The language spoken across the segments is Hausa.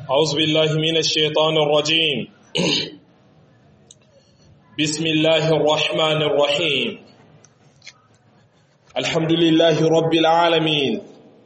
أعوذ بالله من الشيطان الرجيم بسم الله الرحمن الرحيم الحمد لله رب العالمين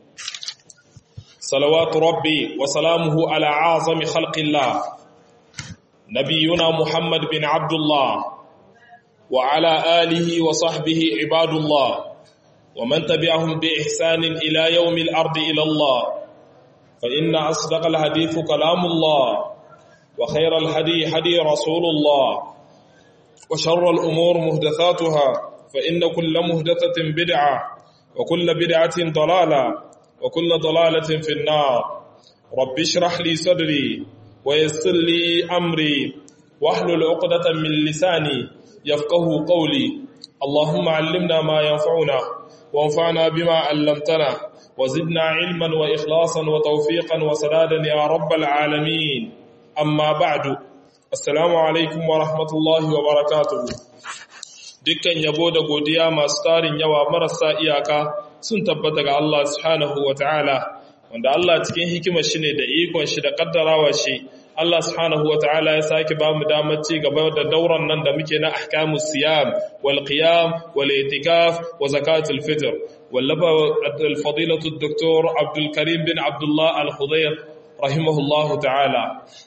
صلوات ربي وسلامه على أعظم خلق الله نبينا محمد بن عبد الله وعلى آله وصحبه عباد الله ومن تبعهم بإحسان إلى يوم الأرض إلى الله فإن أصدق الحديث كلام الله وخير الهدي هدي رسول الله وشر الأمور مهدثاتها فإن كل مهدثة بدعة وكل بدعة ضلالة وكل ضلالة في النار رب اشرح لي صدري ويسر لي أمري واحلل عقدة من لساني يفقه قولي اللهم علمنا ما ينفعنا وانفعنا بما علمتنا وزدنا علما وإخلاصا وتوفيقا وسدادا يا رب العالمين أما بعد السلام عليكم ورحمة الله وبركاته dukkan yabo da godiya masu tarin yawa marasa iyaka sun tabbata ga Allah subhanahu wa ta'ala wanda Allah cikin hikimar shi ne da ikon shi da kaddarawa shi Allah subhanahu wa ta'ala ya sake ba mu damar ci gaba da dauran nan da muke na ahkamu siyam wal qiyam wal itikaf wa zakatul fitr wallafa al fadilatu doktor Abdul Karim bin Abdullah al Khudayr rahimahullah ta'ala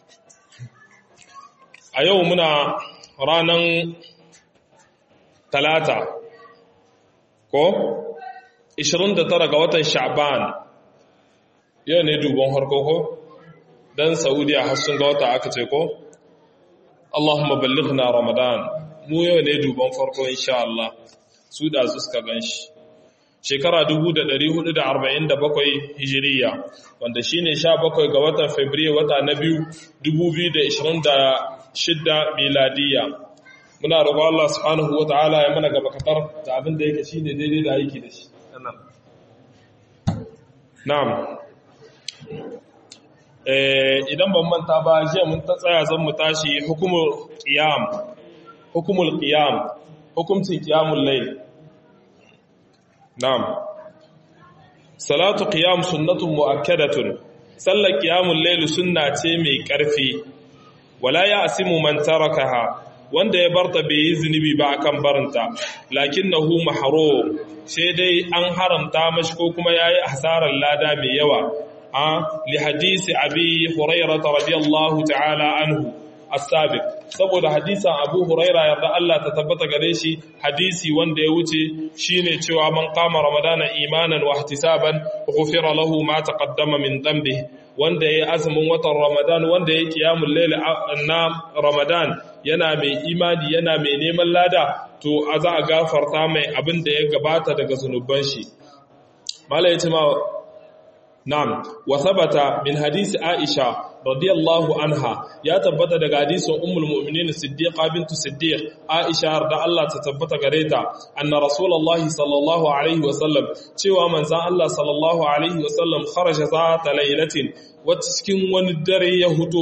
a yau muna ranan talata ko 29 ga watan sha'ban yau ne dubon harko ko dan saudiya har sun ga wata aka ce ko Allahumma ballighna ramadan mu yau ne duban farko insha Allah su da su suka ganshi shekara 1447 hijiriya wanda shine 17 ga watan fabrairu wata na biyu 2026 miladiya muna roƙo Allah subhanahu wataala ya mana gaba katar da abin da yake shine daidai da aiki da shi na'am idan ban manta ba jiya mun ta tsaya zan mu tashi hukumul qiyam hukumul qiyam hukumcin qiyamul layl na'am salatu qiyam sunnatun muakkadatun sallar qiyamul layl sunna ce mai karfi wala ya'simu man tarakaha wanda ya barta bai yi zunubi ba akan barinta lakinnahu mahrum sai dai an haramta mashi ko kuma yayi hasarar lada mai yawa لحديث أبي هريرة رضي الله تعالى عنه السابق saboda hadisan Abu Huraira yarda Allah ta tabbata gare shi hadisi wanda ya wuce shine cewa man qama ramadana imanan wa ihtisaban ghufira lahu ma taqaddama min dhanbi wanda yayi azumin watan Ramadan wanda yayi qiyamul layl na Ramadan yana mai imani yana mai neman lada to a za a gafarta mai abin da ya gabata daga zunuban shi mala yace ma Na'am, wa sabata min hadisi Aisha radiyallahu anha ya tabbata daga hadisin Ummul Mu'minin Siddiqa bintu Siddiq Aisha da Allah ta tabbata gare ta anna Rasulullahi sallallahu alaihi wa sallam cewa manzon Allah sallallahu alaihi wa sallam kharaja zata laylatin wata cikin wani dare ya huto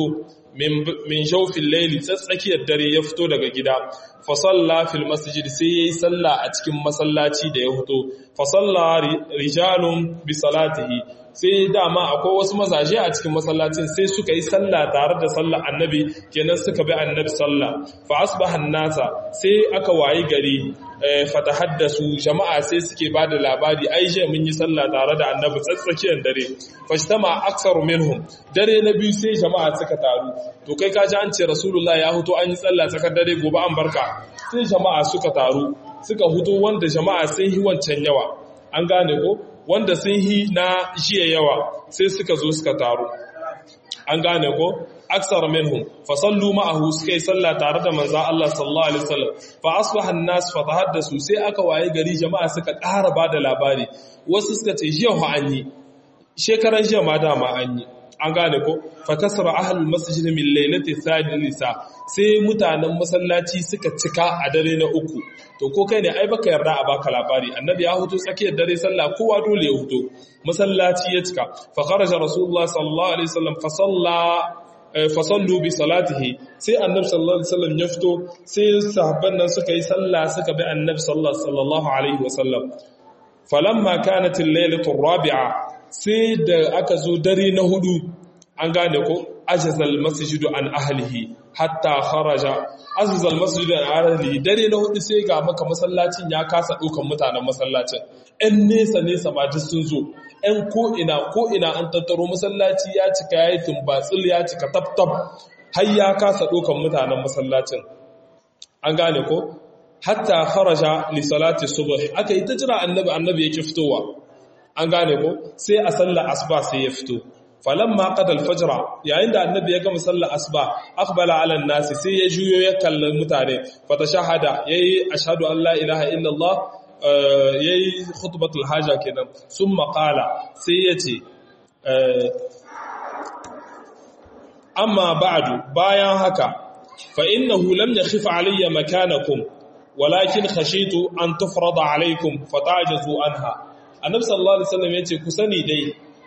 min shawfin layli tsatsakiyar dare ya fito daga gida fa salla fil masjid sai yayi sallah a cikin masallaci da ya huto fa salla rijalun bi salatihi sai dama akwai wasu mazaje a cikin masallacin sai suka yi sallah tare da sallah annabi kenan suka bi annabi sallah fa asbaha nasa sai aka wayi gari fatahaddasu jama'a sai suke bada labari ai je mun yi sallah tare da annabi tsatsakiyar dare fashtama aktsaru minhum dare na biyu sai jama'a suka taru to kai ka ji an ce rasulullahi ya huto an yi sallah tsakar dare gobe an barka sai jama'a suka taru suka huto wanda jama'a sun yi wancan yawa an gane ko wanda sun yi na jiya yawa sai suka zo suka taru an gane ko aksar minhum fa sallu ma'ahu suka yi sallah tare da manzo Allah sallallahu alaihi wasallam fa asbaha an-nas fa tahaddasu sai aka waye gari jama'a suka ƙara bada labari wasu suka ce jiya ho an yi shekaran jiya ma dama an yi an gane ko fa kasara ahlul masjid min lailati thalitha sai mutanen masallaci suka cika a dare na uku to ko kai ne ai baka yarda a baka labari annabi ya huto tsakiyar dare sallah kowa dole ya huto masallaci ya cika fa kharaja rasulullah sallallahu alaihi wasallam fa salla fa sallu bi salatihi sai annabi sallallahu alaihi wasallam ya fito sai sahabban nan suka yi sallah suka bi annabi sallallahu alaihi wasallam falamma kanat al-lailatu ar-rabi'a sai da aka zo dare na hudu an gane ko ajazal masjidu an ahlihi hatta kharaja azal masjidu an ahlihi dare na hudu sai ga maka masallacin ya kasa dukan mutanen masallacin ɗan nesa nesa ma duk sun zo ɗan ko ina ko ina an tattaro masallaci ya cika yayi tumbatsil ya cika tabtab har ya kasa dukan mutanen masallacin an gane ko hatta kharaja li salati subh aka yi ta jira annabi annabi yake fitowa an gane ko sai a sallar asuba sai ya fito falamma qada al-fajr yayin da annabi ya gama sallar asuba aqbala ala an-nas sai ya juyo ya kalli mutane fatashahada yayi ashhadu an la ilaha illa Allah yayi khutbatul haja kenan summa qala sai yace amma ba'du bayan haka fa innahu lam yakhif alayya makanakum walakin khashitu an tufrada alaykum fatajazu anha annabi sallallahu alaihi wasallam yace ku sani dai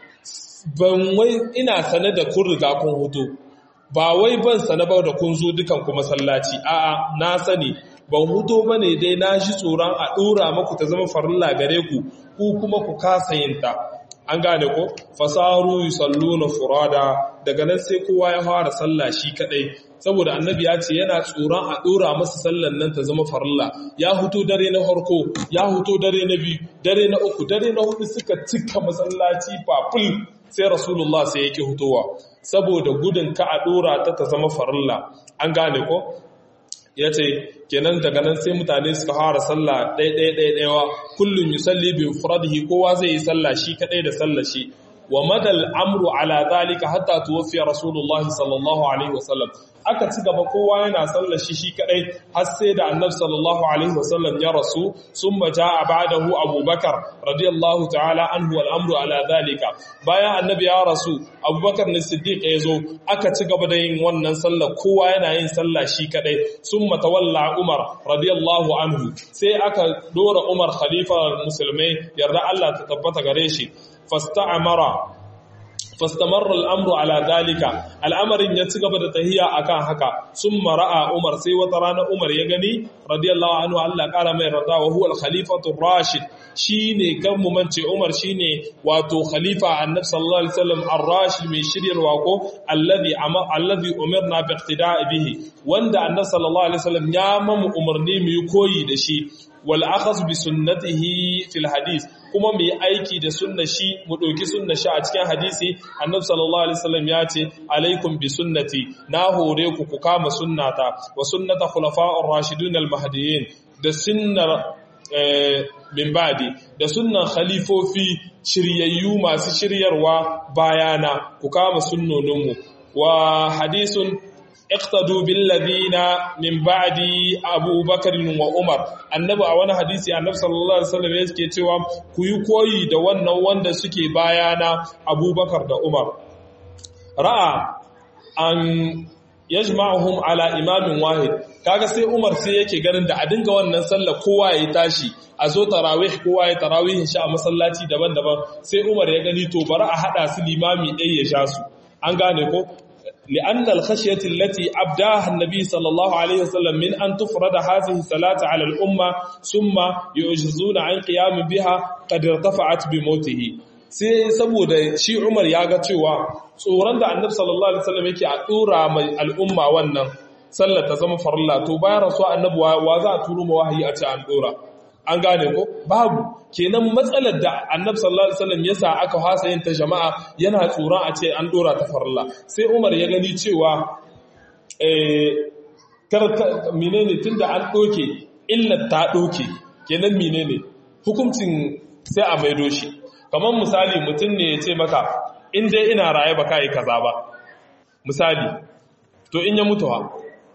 ban wai ina sane da kun riga kun hudu ba wai ban sane ba da kun zo dukan ku masallaci a'a na sani ban hudo bane dai na shi tsoron a dora maku ta zama farilla gare ku ku kuma ku kasa yin ta an gane ko fasaru yusalluna furada daga nan sai kowa ya fara sallah shi kadai saboda annabi ya ce yana tsoron a dora masa sallan nan ta zama farilla ya huto dare na farko ya huto dare na biyu dare na uku dare na hudu suka cika masallaci fafil sai rasulullah sai yake hutowa saboda gudun ka a dora ta ta zama farilla an gane ko ya ce kenan daga nan sai mutane suka fara sallah ɗaiɗaiɗaiɗaiwa kullum yi salli bin furadihi kowa zai yi sallah shi kaɗai da sallah shi wa madal amru ala zalika hatta tuwaffiya rasulullahi sallallahu alaihi wasallam aka ci gaba kowa yana sallar shi shi kadai har sai da annabi sallallahu alaihi wasallam ya rasu summa jaa ba'dahu abubakar radiyallahu ta'ala anhu wal amru ala zalika bayan annabi ya rasu abubakar ne siddiq ya zo aka ci gaba da yin wannan sallar kowa yana yin sallah shi kadai summa tawalla umar radiyallahu anhu sai aka dora umar khalifa musulmai yarda Allah ta tabbata gare shi fasta'amara fastamarra al'amru ala dalika al'amarin ya ci gaba da tahiya akan haka sun mara'a umar sai wata rana umar ya gani radiyallahu anhu Allah kara mai rada wa huwa al-khalifatu rashid shine kan mu mance umar shine wato khalifa annabi sallallahu alaihi wasallam ar-rashid mai shiryarwa ko alladhi alladhi umirna bi iqtida'i bihi wanda annabi sallallahu alaihi wasallam ya mamu umarni mu yi koyi da shi wal akhaz bi sunnatihi fil hadith kuma mu yi aiki da sunnar shi mu ɗauki sunnar shi a cikin hadisi annabi sallallahu alaihi wasallam ya ce alaikum bi sunnati na hore ku ku kama sunnata wa sunnata khulafa'ur rashidun al mahdiyyin da sunnar min ba'di da sunnan khalifofi shiryayyu masu shiryarwa bayana ku kama sunnoninmu wa hadisun اقتدوا بالذين من بعد ابو بكر وعمر annabi a wani hadisi annabi sallallahu alaihi wasallam yake cewa ku yi koyi da wannan wanda suke bayana abubakar da umar ra'a an yajma'uhum ala imamin wahid kaga sai umar sai yake ganin da a dinga wannan sallah kowa ya tashi a zo tarawih kowa ya tarawih shi a masallaci daban-daban sai umar ya gani to bari a hada su limami ɗaya ya sha su an gane ko لأن الخشية التي أبداها النبي صلى الله عليه وسلم من أن تفرد هذه الصلاة على الأمة ثم يعجزون عن قيام بها قد ارتفعت بموته sai saboda shi Umar ya ga cewa tsoron da Annabi sallallahu alaihi wasallam yake a dora mai al'umma wannan sallar ta zama farilla to bayan rasuwa Annabi wa za a turo ma wahayi a ce an dora an gane ko babu kenan matsalar da annabi sallallahu alaihi wasallam yasa aka hasa yin ta jama'a yana tsoron a ce an dora ta farilla sai Umar ya gani cewa eh karta menene tunda an doke illar ta doke kenan menene hukuncin sai a maido shi kamar misali mutum ne ya ce maka in dai ina raye ba kai kaza ba misali to in ya mutu ha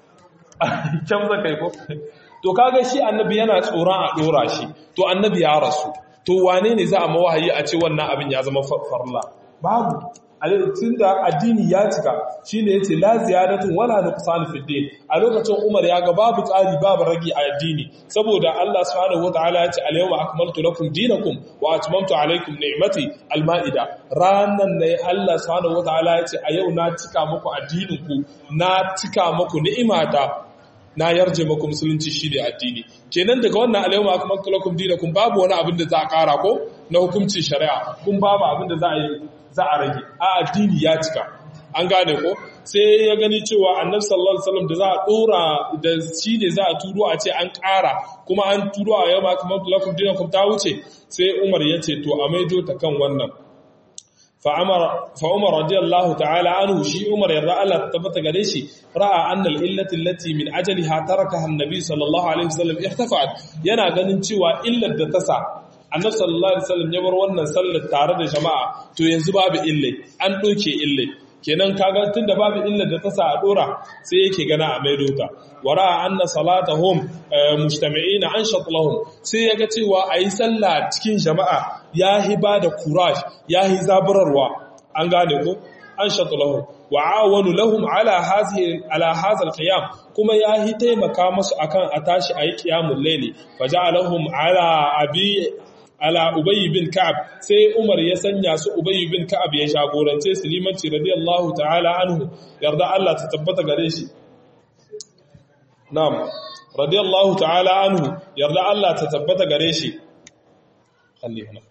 can zaka yi ko to kaga shi annabi yana tsoron a dora shi to annabi ya rasu to wane ne za a mawahayi a ce wannan abin ya zama farla babu tun da addini ya cika shi ne ya ce la ziyadatun wala nuqsan fi din a lokacin Umar ya ga babu tsari babu ragi a addini saboda Allah subhanahu wataala ya ce al-yawma akmaltu lakum dinakum wa atmamtu alaykum ni'mati al-ma'ida ranan ne Allah subhanahu wataala ya ce a yau na cika muku addinin ku na cika muku ni'imata na yarje maku musulunci shi ne addini kenan daga wannan alayhuma akmaltu lakum dinakum babu wani abin da za a kara ko na hukuncin shari'a kun babu abin da za a yi za a rage a addini ya cika an gane ko sai ya gani cewa annabi sallallahu alaihi wasallam da za a dora da shi ne za a turo a ce an ƙara kuma an turo a yau ma kamar lakum dinakum ta wuce sai Umar ya ce to a maido ta kan wannan فعمر رضي الله تعالى عنه شي عمر يرضى الله تثبت gare shi ra'a anna al-illati allati min ajliha tarakaha an-nabi sallallahu alaihi wasallam irtafa'at yana ganin cewa illar da ta sa annabi sallallahu alaihi wasallam ya bar wannan sallar tare da jama'a to yanzu babu illai an doke illai kenan kaga tunda babu illar da ta sa a dora sai yake gana a maido ta wara anna salatahum mujtami'ina anshat lahum sai yaga cewa ayi sallah cikin jama'a yahi ba da courage yahi zaburarwa an gane ko anshat lahum wa awanu lahum ala hazihi ala hadha alqiyam kuma yahi taimaka musu akan a tashi ayi qiyamul layli faja'alahum ala abi ala Ubayy bin Ka'ab sai Umar ya sanya su Ubayy bin Ka'ab ya jagorance su limanci radiyallahu ta'ala anhu yarda Allah ta tabbata gare shi Na'am radiyallahu ta'ala anhu yarda Allah ta tabbata gare shi Khalli hana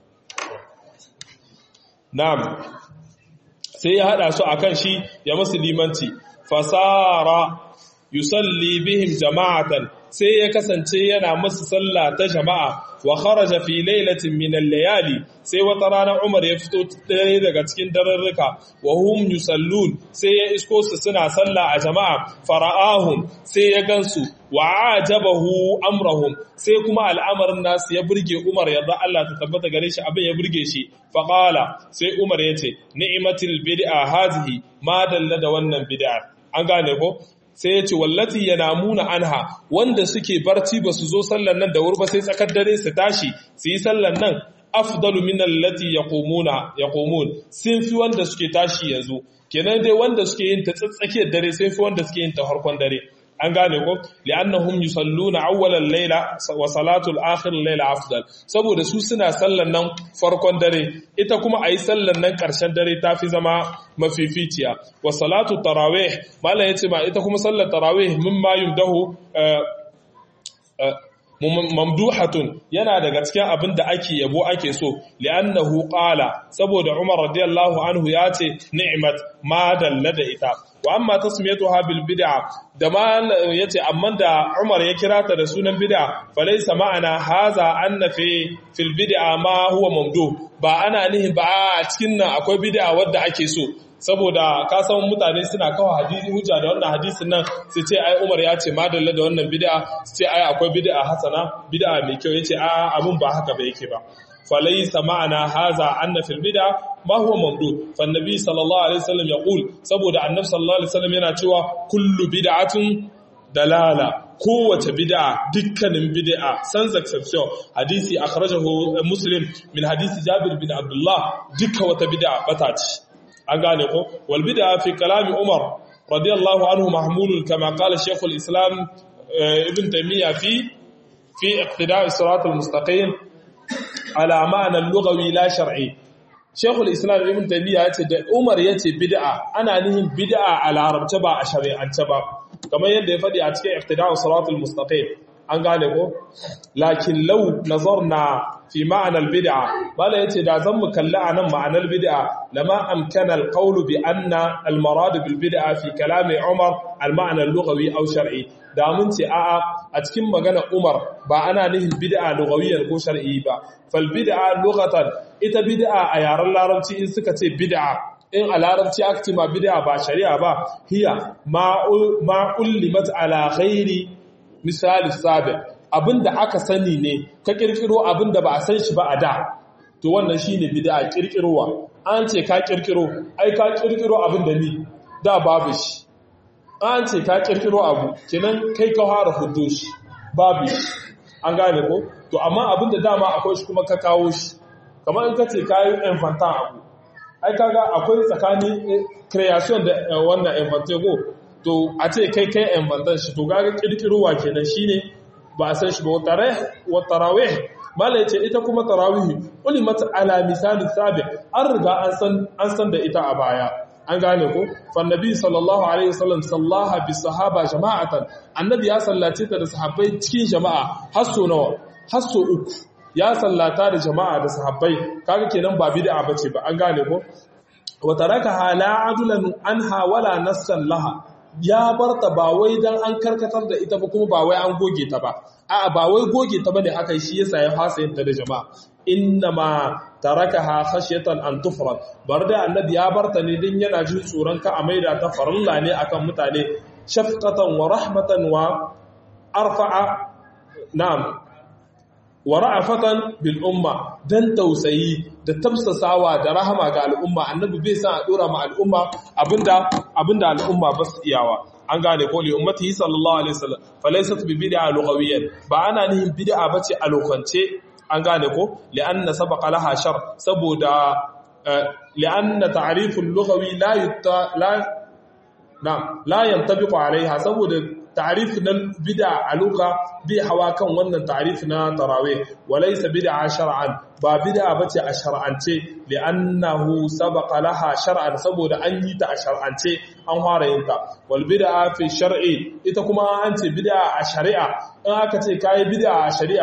Na'am sai ya hada su akan shi ya musu limanci fasara yusalli bihim jama'atan sai ya kasance yana musu sallah ta jama'a wa kharaja fi lailatin min al-layali sai wata rana Umar ya fito dare daga cikin dararruka wa hum yusallun sai ya isko su suna sallah a jama'a fara'ahum sai ya gansu wa ajabahu amrahum sai kuma al'amarin nasu ya burge Umar yarda Allah ta tabbata gare shi abin ya burge shi fa qala sai Umar yace ni'matil bid'a hazihi ma dalla da wannan bid'a an gane ko sai ya ce wallati yana muna anha wanda suke barci ba su zo sallan nan da wuri ba sai tsakar dare su tashi su yi sallan nan afdalu min allati yaqumuna yaqumun sun fi wanda suke tashi yanzu kenan dai wanda suke yin ta tsakiyar dare sai fi wanda suke yin ta harkon dare an gane ko li'annahum yusalluna awwalal layla wa salatul akhir layla afdal saboda su suna sallan nan farkon dare ita kuma ayi sallan nan karshen dare tafi zama mafificiya wa salatu tarawih mallan yace ma ita kuma sallar tarawih mimma yumdahu mamduhatun yana daga cikin abin da ake yabo ake so li'annahu qala saboda Umar radiyallahu anhu ya ce ni'mat ma dalla da ita wa amma tasmiyatuha bil bid'a da ma yace amma da Umar ya kira ta da sunan bid'a falaysa ma'ana haza anna fi fil bid'a ma huwa mamdu ba ana nihin ba a cikin nan akwai bid'a wadda ake so saboda ka san mutane suna kawo hadisi hujja da wannan hadisin nan su ce ai Umar ya ce madalla da wannan bid'a su ce ai akwai bid'a hasana bid'a mai kyau yace a abun ba haka ba yake ba falaysa ma'ana haza anna fil bid'a ma huwa mamdud fa annabi sallallahu alaihi wasallam yaqul saboda annabi sallallahu alaihi wasallam yana cewa kullu bid'atun dalala kowace bid'a dukkanin bid'a sans exception hadisi akhrajahu muslim min hadisi jabir bin abdullah dukkan wata bid'a bata ce an gane ko wal bid'a fi kalami umar radiyallahu anhu mahmulun kama qala shaykh al islam ibn taymiya fi fi iqtida' as-sirat al-mustaqim ala ma'na al-lughawi la shar'i shaykh al islam ibn taymiya yace da umar yace bid'a ana nihin bid'a a larabce ba a shari'ance ba kamar yadda ya faɗi a cikin iqtida' as-sirat al-mustaqim an gane ko lakin law nazarna fi ma'anar bid'a bala yace da zan mu kalli anan ma'anar bid'a lama amkana alqawl bi anna almarad bil bid'a fi kalami umar alma'na al-lughawi aw shar'i da mun ce a'a a cikin magana umar ba ana nihin bid'a lughawiyan ko shar'i ba fal bid'a lughatan ita bid'a a yaren larabci in suka ce bid'a in a larabci aka ce ma bid'a ba shari'a ba hiya ma ullimat ala ghairi misali sabi abinda aka sani ne ka kirkiro abinda ba a san shi ba a da to wannan shine bid'a kirkirowa an ce ka kirkiro ai ka kirkiro abinda ni da babu shi an ce ka kirkiro abu kenan kai ka fara hudo shi babu shi an gane ko to amma abinda dama akwai shi kuma ka kawo shi kamar in ka ce ka yi infantan abu ai kaga akwai tsakanin creation da wannan inventego to a ce kai kai infantan shi to gaga kirkirowa kenan shine ba a san shi ba wa tarawih mala ce ita kuma tarawih ulimat ala misali sabi an riga an san an san da ita a baya an gane ko fa nabi sallallahu alaihi wasallam sallaha bi sahaba jama'atan annabi ya sallace ta da sahabbai cikin jama'a har so nawa har so uku ya sallata da jama'a da sahabbai kaga kenan ba bid'a bace ba an gane ko wa tarakaha la adulan anha wala nassan laha ya barta ba wai dan an karkatar da ita ba kuma ba wai an goge ta ba a'a ba wai goge ta bane aka yi shi yasa ya fasa yin ta da jama'a innama tarakaha khashyatan an tufrad bar da annabi ya barta ne din yana jin tsoron ka a maida ta farilla ne akan mutane shafqatan wa rahmatan wa arfa'a na'am wa ra'afatan bil umma dan tausayi da tafsasawa da rahama ga al'umma annabi bai san a dora ma al'umma abinda abinda al'umma ba su iyawa an gane ko li ummatihi sallallahu alaihi wasallam falaysat bi bid'a lughawiyan ba ana nihin bid'a bace a lokance an gane ko li'anna sabaqa laha shar saboda li'anna ta'rif al-lughawi la yutta la na la yantabiqu alaiha saboda ta'rif na bid'a a lugha bi hawa kan wannan ta'rif na tarawih walaysa bid'a shar'an ba bid'a bace a shar'ance li'annahu sabaqa laha shar'an saboda an yi ta a shar'ance an fara yin ta wal bid'a fi shar'i ita kuma an ce bid'a a shari'a in aka ce kai bid'a a shari'a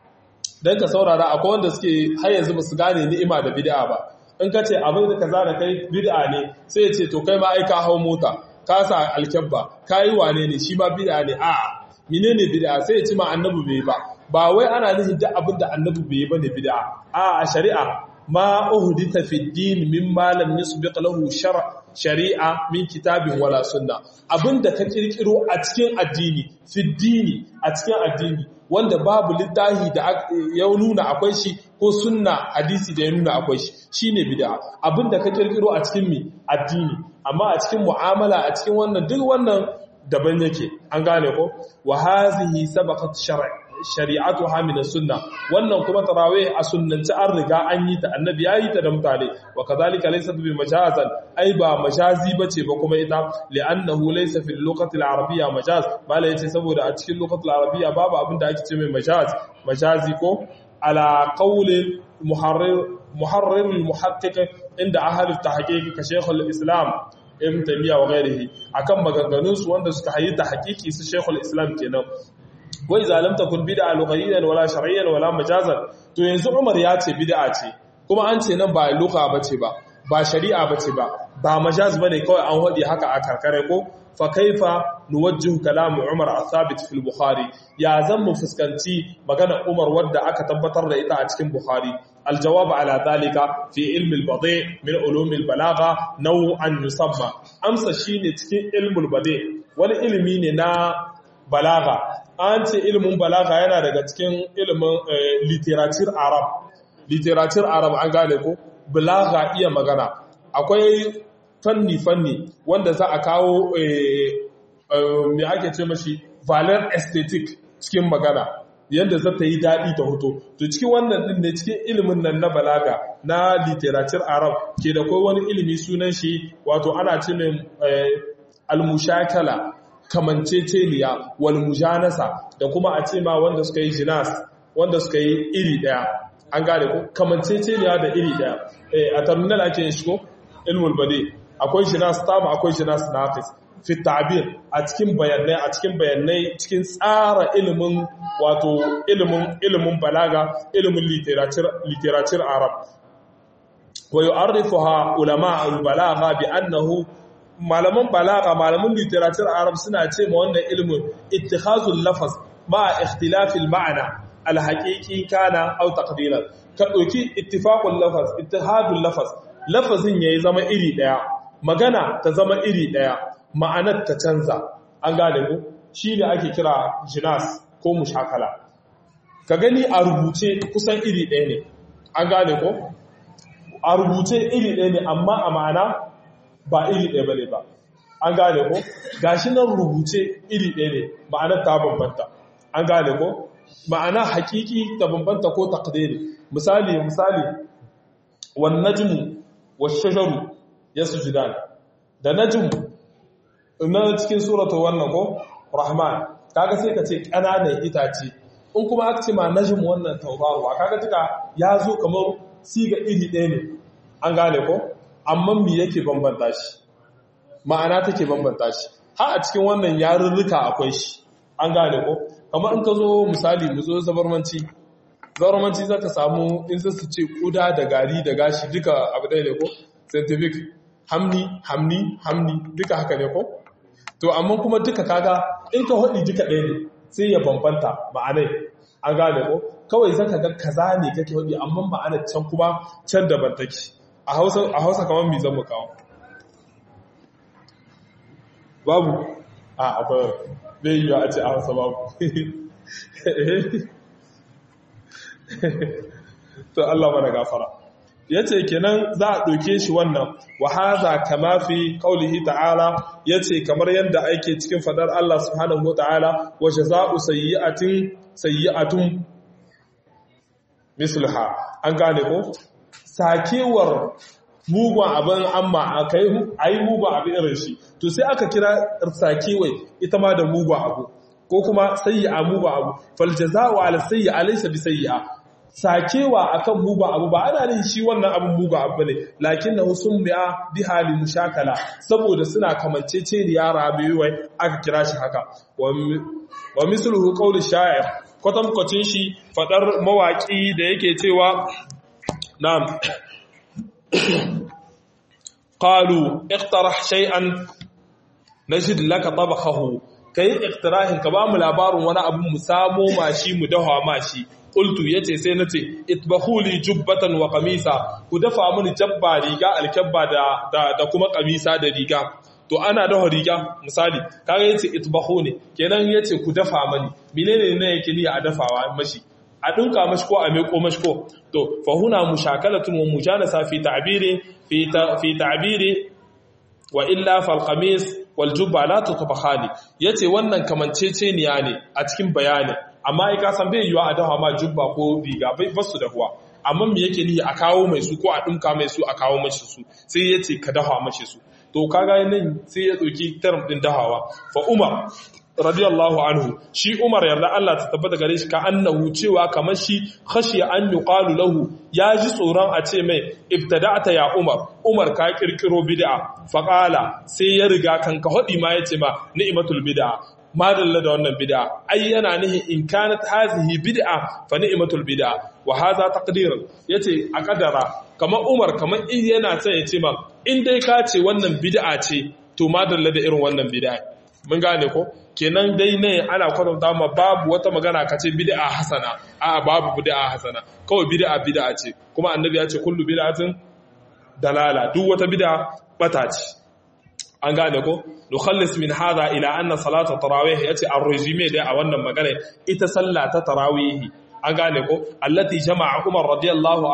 dan ka saurara akwai wanda suke har yanzu basu gane ni'ima da bid'a ba in ka ce abin da kaza da kai bid'a ne sai ya ce to kai ma ai ka hau mota ka sa alkyabba ka yi wane ne shi ma bid'a ne a menene bid'a sai ya ci ma annabi bai ba ba wai ana nufin duk abin da annabi bai ba ne bid'a a a shari'a ma uhdita fi din min ma lam yusbiq lahu shar shari'a min kitabin wala sunna abinda ka kirkiro a cikin addini fi dini a cikin addini wanda babu littahi da ya nuna akwai shi ko sunna hadisi da ya nuna akwai shi shine bid'a abinda ka kirkiro a cikin mi addini amma a cikin mu'amala a cikin wannan duk wannan daban yake an gane ko wa hazihi sabaqat shari'atuha min sunna wannan kuma tarawih a sunnanci an riga an yi ta annabi yayi ta da mutane wa kadhalika laysa bi majazan ai ba majazi bace ba kuma ita li'annahu laysa fil lughati al-arabiyya majaz bala yace saboda a cikin lughati al-arabiyya babu abin da ake ce mai majaz majazi ko ala qawli muharrir muharrir al-muhaqqiq inda ahli at-tahqiq ka shaykh al-islam ibn taymiya wa ghairihi akan maganganun su wanda suka hayi ta hakiki su shaykh al-islam kenan wai zalam takun bid'a lughayyan wala shar'iyyan wala majazan to yanzu Umar ya ce bid'a ce kuma an ce nan ba lugha bace ba ba shari'a bace ba ba majaz bane kawai an hodi haka a karkare ko fa kaifa nuwajjihu kalamu Umar al-thabit fil Bukhari ya zan mu fuskanci magana Umar wadda aka tabbatar da ita a cikin Bukhari الجواب على ذلك في علم البضيع من علوم البلاغة نوعا يسمى أمسى شيني cikin علم البضيع wani ilimi ne na balaga an ce ilimin balaga yana daga cikin ilimin literature arab literature arab an gane ko balaga iya magana akwai fanni-fanni wanda za a kawo mai ake ce mashi valor aesthetic cikin magana yadda za ta yi daɗi ta hoto to cikin wannan ɗin ne cikin ilimin nan na balaga na literature arab ke da kai wani ilimi sunan shi wato ana ce mai almushakala kamanceceniya wal mujanasa da kuma a ce ma wanda suka yi jinas wanda suka yi iri daya an gane ko kamanceceniya da iri daya a terminal ake yin shi ko ilmul bade akwai jinas tam akwai jinas naqis fi ta'bir a cikin bayanai a cikin bayanai cikin tsara ilimin wato ilimin ilimin balaga ilimin literature literature arab wa yu'arrifuha ulama al-balagha bi annahu malaman balaga malaman literature arab suna ce ma wannan ilimin ittikhazul lafaz ma ikhtilafil ma'ana alhaqiqi kana aw taqdiran ka dauki ittifaqul lafaz ittihadul lafaz lafazin yayi zama iri daya magana ta zama iri daya ma'anar ta canza an gane ku shine ake kira jinas ko mushakala ka gani a rubuce kusan iri daya ne an gane ko a rubuce iri daya ne amma a ma'ana ba iri ɗaya ba ne ba an gane ko gashi nan rubuce iri ɗaya ne ma'anar ta bambanta an gane ko ma'ana hakiki ta bambanta ko takdiri misali misali wan najmu wash-shajaru yasjudan da najmu na cikin suratul wannan ko rahman kaga sai ka ce ƙananan itace in kuma aka ce ma najmu wannan tauraruwa kaga tuka ya zo kamar siga iri ɗaya ne an gane ko amma mi yake bambanta shi ma'ana take bambanta shi har a cikin wannan yarurruka akwai shi an gane ko kamar in ka zo misali mu zo zabarmanci zabarmanci zaka samu in za su ce kuda da gari da gashi duka abu ɗaya ne ko scientific hamni hamni hamni duka haka ne ko to amma kuma duka kaga in ka hudi duka ɗaya ne sai ya bambanta ma'anai an gane ko kawai zaka ga kaza ne kake hudi amma ma'anar can kuma can daban take a hausa a hausa kamar me zan mu kawo babu a akwai bai yi a ce a hausa babu to Allah mana gafara yace kenan za a ɗauke shi wannan wa haza kama fi qaulihi ta'ala yace kamar yadda ake cikin fadar Allah subhanahu wata'ala wa jazaa'u sayyi'atin sayyi'atun mislaha an gane ko sakewar mugun abin amma akai ayi mugun abin irin shi to sai aka kira sakewai ita ma da mugun abu ko kuma sayyi'a mugun abu fal jazaa'u ala sayyi'a laysa bi sayyi'a sakewa akan mugu abu ba ana nin shi wannan abin mugu abu ne lakin na sun biya bi hali mushakala saboda suna kamancece da yara biyuwai aka kira shi haka wa misluhu qawli sha'ir kwatankwacin shi fadar mawaki da yake cewa na'am qalu iqtarah shay'an najid laka tabakhahu kai iqtirahin ka ba mu labarin wani abu mu samo mashi mu dawa mashi qultu yace sai nace itbahuli jubbatan wa qamisa ku dafa mini jabba riga alkabba da da kuma qamisa da riga to ana dafa riga misali kaga yace itbahuni kenan yace ku dafa mani menene ne yake ni a dafawa mashi a dinka mashi ko a meko mashi ko to fa huna mushakalatun wa mujalasa fi ta'biri fi fi ta'biri wa illa fal qamis wal jubba la tutbakhani yace wannan kamanceceniya ne a cikin bayani amma ai ka san bai yiwa a dafa ma jubba ko riga bai basu da huwa amma me yake ni a kawo mai su ko a dinka mai su a kawo mashi su sai yace ka dafa mashi su to kaga nan sai ya dauki term din dahawa fa umar radiyallahu anhu shi umar yarda Allah ta tabbata gare shi ka annahu cewa kamar shi khashiya an yuqalu lahu ya ji tsoron a ce mai ibtada'ta ya umar umar ka kirkiro bid'a fa qala sai ya riga kan ka hodi ma yace ma ni'matul bid'a madalla da wannan bid'a ai yana nihi in kanat hazihi bid'a fa ni'matul bid'a wa hadha taqdir yace a kadara kamar Umar kamar in yana son yace ma in dai ka ce wannan bid'a ce to madalla da irin wannan bid'a mun gane ko kenan dai ne ana kwatanta ma babu wata magana ka ce bid'a hasana a babu bid'a hasana kawai bid'a bid'a ce kuma annabi ya ce kullu bid'atin dalala duk wata bid'a bata ce an gane ko nukhallis min hada ila anna salata tarawih yace ar-resume dai a wannan magana ita sallah ta tarawih an gane ko allati jama'a Umar radiyallahu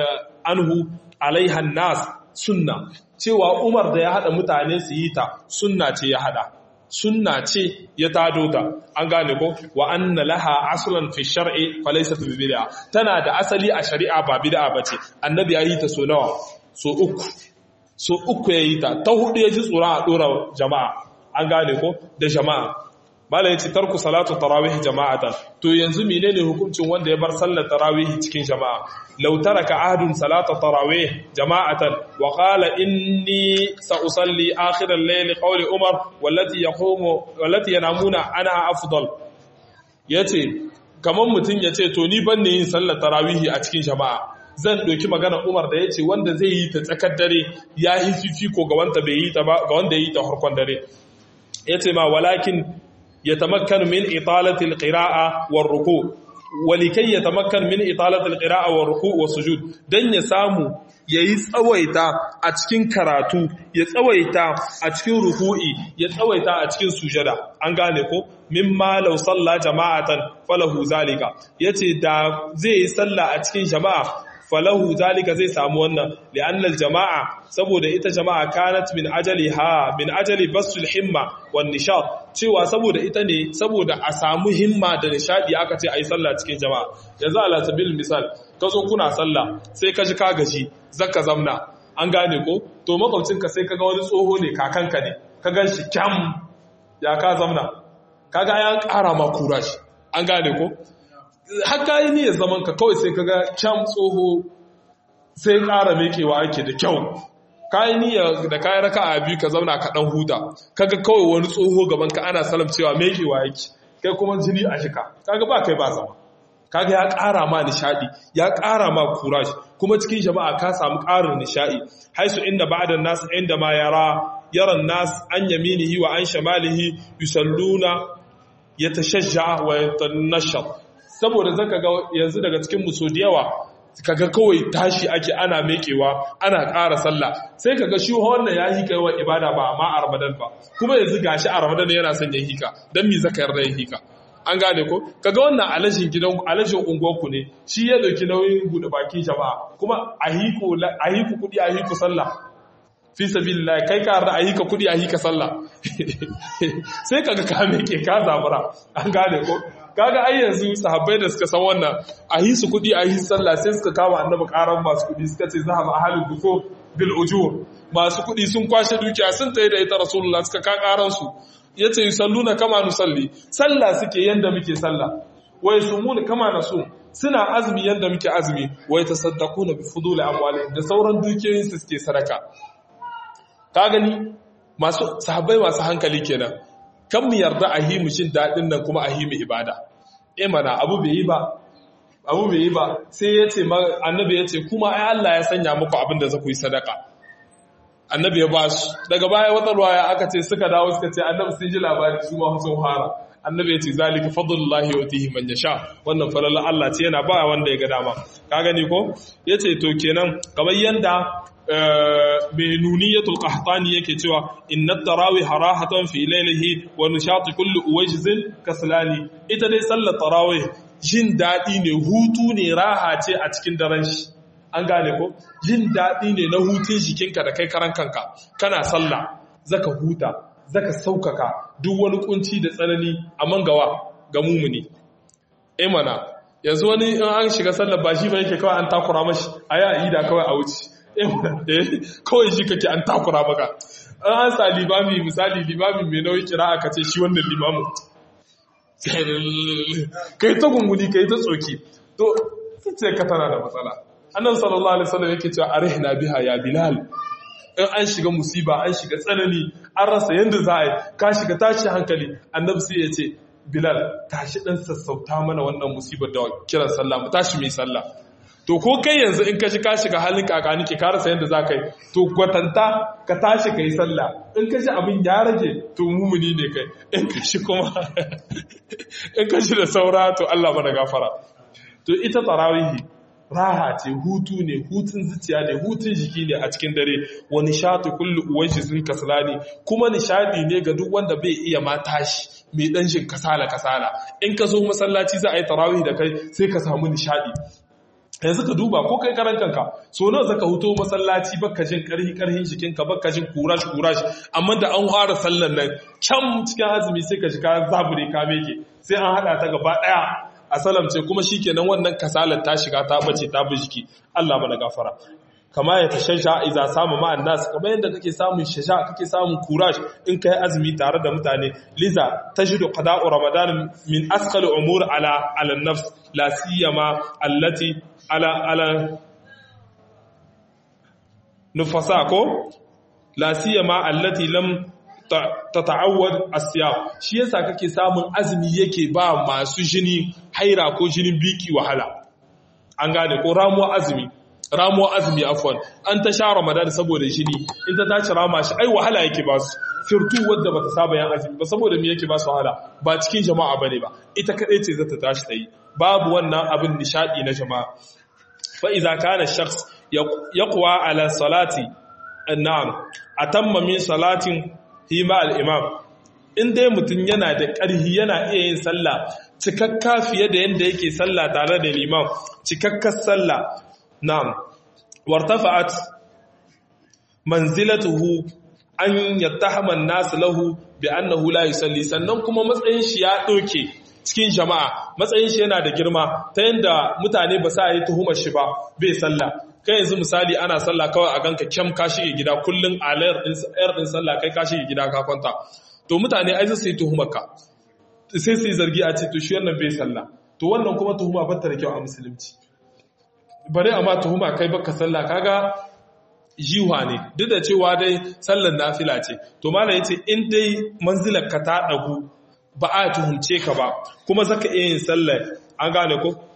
anhu alaiha nas sunna cewa Umar da ya hada mutane su yi ta sunna ce ya hada sunna ce ya tado ta an gane ko wa anna laha aslan fi shar'i fa laysat bi bid'a tana da asali a shari'a ba bid'a bace annabi ya yi ta so nawa so uku so uku ya yi ta ta hudu ya ji tsoron a ɗora jama'a an gane ko da jama'a bala ya ce tarku salatu tarawih jama'atan to yanzu menene hukuncin wanda ya bar sallar tarawih cikin jama'a law taraka ahadun salata tarawih jama'atan wa qala inni sa'usalli akhir al-layl qawli umar wallati yaqumu wallati yanamuna ana afdal yace kaman mutun yace to ni ban ne yin sallar tarawih a cikin jama'a zan ɗauki magana Umar da ya ce wanda zai yi ta tsakar dare ya yi fifiko ga wanda bai yi ta ba ga wanda ya yi ta harkon dare ya ce ma walakin ya tamakkan min italatil qira'a war ruku walikai ya tamakkan min italatil qira'a war ruku was sujud dan ya samu yayi tsawaita a cikin karatu ya tsawaita a cikin ruku'i ya tsawaita a cikin sujada an gane ko mimma law salla jama'atan falahu zalika yace da zai yi sallah a cikin jama'a falahu zalika zai samu wannan li'annal jama'a saboda ita jama'a kanat min ajali ha min ajali basul himma wan nishad cewa saboda ita ne saboda a samu himma da nishadi aka ce ayi sallah cikin jama'a yanzu ala sabil misal ka zo kuna sallah sai ka ji ka gaji zaka zamna an gane ko to makwabcinka sai kaga wani tsoho ne kakanka ne ka gan shi kyam ya ka zamna kaga ya ƙara ma kura shi an gane ko haka yi niyyar zaman ka kawai sai kaga can tsoho sai ƙara mekewa ake da kyau kayi niyyar da kayan raka a biyu ka zauna ka ɗan huta kaga kawai wani tsoho gaban ka ana salam cewa mekewa yake kai kuma jini a shika kaga ba kai ba zama kaga ya ƙara ma nishadi ya ƙara ma courage kuma cikin jama'a ka samu ƙarin nishadi haisu inda ba'da nas inda ma yara yara nas an yaminihi wa an shamalihi yusalluna yatashajja wa yatanashat saboda zaka ga yanzu daga cikin muso da yawa kaga kawai tashi ake ana mekewa ana ƙara sallah sai kaga shi wannan ya hika yawan ibada ba amma a ramadan ba kuma yanzu gashi a ramadan yana son ya hika dan me zaka yarda ya hika an gane ko kaga wannan alashin gidan alashin unguwarku ne shi ya dauki nauyin bude bakin jama'a kuma a hiku a hiku kudi a hiku sallah fi sabilillah kai ka yarda a hika kudi a hika sallah sai kaga ka meke ka zabura an gane ko kaga ai yanzu sahabbai da suka san wannan a yi su kudi a yi sallah sai suka kama annabi karan masu kudi suka ce zahaba ahalul duko bil ujur masu kudi sun kwashe dukiya sun tayi da ita rasulullah suka ka karan su yace yusalluna kama nusalli sallah suke yanda muke sallah wa yasumuna kama nasum suna azumi yanda muke azumi wa yatasaddaquna bi fudul amwalihim da sauran dukiyoyin su suke sadaka ka gani masu sahabbai masu hankali kenan kan mu yarda a himu shin daɗin nan kuma a himu ibada e mana abu bai yi ba abu bai yi ba sai ya ce annabi ya ce kuma ai Allah ya sanya muku abin da za ku yi sadaka annabi ya ba su daga baya wata ruwaya aka ce suka dawo suka ce annabi sun ji labari su ma sun fara annabi ya ce zalika fadlullahi yutihi man yasha wannan falalar Allah ce yana ba wanda ya ga dama ka gani ko yace to kenan kamar yanda mai nuniyatul qahtani yake cewa inna tarawih harahatan fi laylihi wa nishati kulli uwajzin kaslani ita dai sallar tarawih jin dadi ne hutu ne raha ce a cikin daren shi an gane ko jin dadi ne na hutun jikinka da kai karan kanka kana sallah zaka huta zaka saukaka duk wani kunci da tsanani a mangawa ga mumuni eh mana yanzu wani in an shiga sallar ba shi ba yake kawai an takura mashi a yi da kawai a wuce kawai shi kake an takura maka an sa limami misali limami mai nauyi kira aka ce shi wannan limamu kai ta gunguni kai ta tsoki to ce ka tana da matsala annan sallallahu alaihi wasallam yake cewa arihna biha ya bilal in an shiga musiba an shiga tsanani an rasa yanda za a yi ka shiga tashi hankali annabi sai ya ce bilal tashi dan sassauta mana wannan musibar da kiran sallah mu tashi mai sallah to ko kai yanzu in ka ji ka shiga halin kakani ke ka rasa yadda za ka yi to gwatanta ka tashi ka yi sallah in ka ji abin ya rage to mumuni ne kai in ka shi kuma in ka shi da saura to Allah mana gafara to ita tarawihi raha ce hutu ne hutun zuciya ne hutun jiki ne a cikin dare wa nishatu kullu uwanshi sun kasalani kuma nishadi ne ga duk wanda bai iya ma tashi mai dan shin kasala kasala in ka zo masallaci za a yi tarawih da kai sai ka samu nishadi yanzu ka duba ko kai karan kanka so nawa zaka huto masallaci baka jin karhi karhin jikinka baka jin kurash kurash amma da an fara sallan nan can cikin azumi sai ka shiga zabure ka meke sai an hada ta gaba daya a salamce kuma shikenan wannan kasalar ta shiga ta bace ta bi jiki Allah mana gafara kama ya tashasha iza samu ma'an nas kamar yadda kake samun shasha kake samun kurash in kai azumi tare da mutane liza tajidu qada'u ramadan min asqal umur ala ala nafs la siyama allati ala ala nufasa ko la siyama allati lam tata'awwad as-siyam shi yasa kake samun azumi yake ba masu jini haira ko jinin biki wahala an gane ko ramuwa azumi ramuwa azumi afwan an ta sha ramadan saboda jini in ta tashi rama shi ai wahala yake ba su firtu wadda bata saba yan azumi ba saboda me yake ba su wahala ba cikin jama'a bane ba ita kadai ce zata tashi tayi babu wannan abin nishadi na jama'a fa idza kana shakhs yaqwa ala salati na'am atamma min salatin hima al-imam in dai mutum yana da ƙarhi yana iya yin sallah cikakka fiye da yadda yake sallah tare da limam cikakkar sallah na'am wartafa'at manzilatuhu an yattahama an-nas lahu bi annahu la yusalli sannan kuma matsayin shi ya doke cikin jama'a matsayin shi yana da girma ta yanda mutane ba sa yi tuhumar shi ba bai sallah kai yanzu misali ana sallah kawai a ganka kyam ka shige gida kullun alayar din ayar din sallah kai ka shige gida ka kwanta to mutane ai sai tuhumar ka sai su yi zargi a ce to shi wannan bai sallah to wannan kuma tuhuma ba ta da kyau a musulunci bare amma tuhuma kai baka sallah kaga jiwa ne duk da cewa dai sallar nafila ce to malam yace in dai manzilar ka ta dagu ba a tuhumce ka ba kuma zaka iya yin sallar an gane ko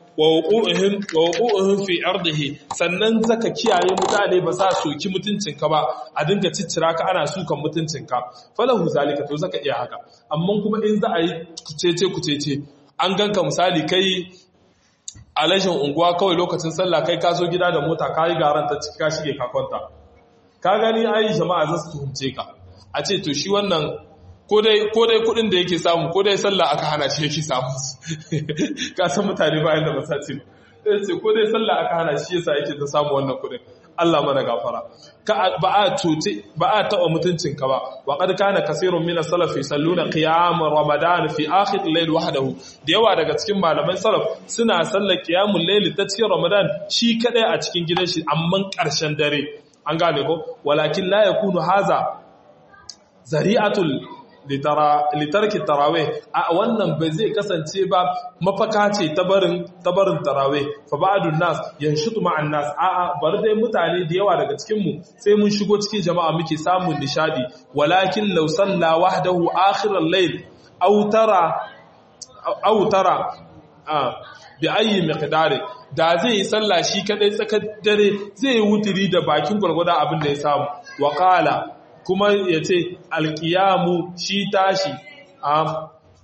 wa wuqu'uhum fi ardihi sannan zaka kiyaye mutane ba sa soki mutuncinka ba a dinga ciccira ka ana sukan mutuncinka falahu zalika to zaka iya haka amma kuma in za a yi kucece kucece an ganka misali kai alashin unguwa kawai lokacin sallah kai ka zo gida da mota ka yi garan ta ciki ka shige ka kwanta ka gani ai jama'a za su tuhumce ka a ce to shi wannan ko dai kudin da yake samu ko dai sallah aka hana shi yake samu ka san mutane bayan da masaci ba ce ko dai sallah aka hana shi yasa yake ta samu wannan kudin Allah mana gafara ka ba a tuti ba a taba mutuncin ka ba wa qad kana kaseerun min as-salaf yusalluna qiyam ramadan fi akhir al-layl wahdahu da yawa daga cikin malaman salaf suna sallar qiyamul layl ta cikin ramadan shi kadai a cikin gidan shi amma karshen dare an gane ko walakin la yakunu haza zari'atul litarki tarawih a wannan bai zai kasance ba mafaka ce ta barin tarawih fa ba'dun nas yanshutu ma'an nas a a bar dai mutane da yawa daga cikin mu sai mun shigo cikin jama'a muke samun nishadi walakin law salla wahdahu akhir al-layl aw tara aw tara bi ayi miqdari da zai yi sallah shi kadai tsakar dare zai yi wutiri da bakin gwargwada abin da ya samu wa qala kuma ya ce alkiyamu shi tashi a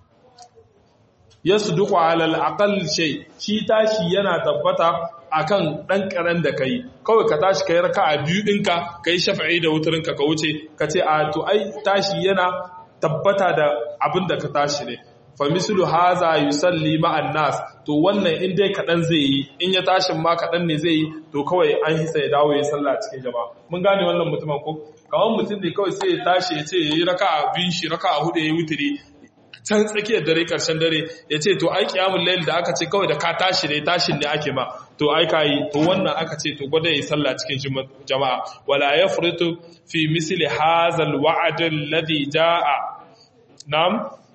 ya su duk alal akal shai shi tashi yana tabbata akan ɗan ƙaren da ka yi kawai ka tashi ka yi raka a biyu ɗinka ka yi shafa'i da wuturinka ka wuce ka ce a to ai tashi yana tabbata da abin da ka tashi ne famisulu haza yusalli ma'an nas to wannan in dai kaɗan zai yi in ya tashin ma kaɗan ne zai yi to kawai an hisa ya dawo ya sallah cikin jama'a mun gane wannan mutumin ko kawai mutum ne kawai sai ya tashi ya ce ya yi raka a biyun shi raka a hudu ya yi wutiri can tsakiyar dare karshen dare ya ce to ai kiyamun layl da aka ce kawai da ka tashi ne tashin ne ake ma to ai ka yi to wannan aka ce to gwada ya sallah cikin jama'a wala yafritu fi misli hazal wa'd alladhi jaa nam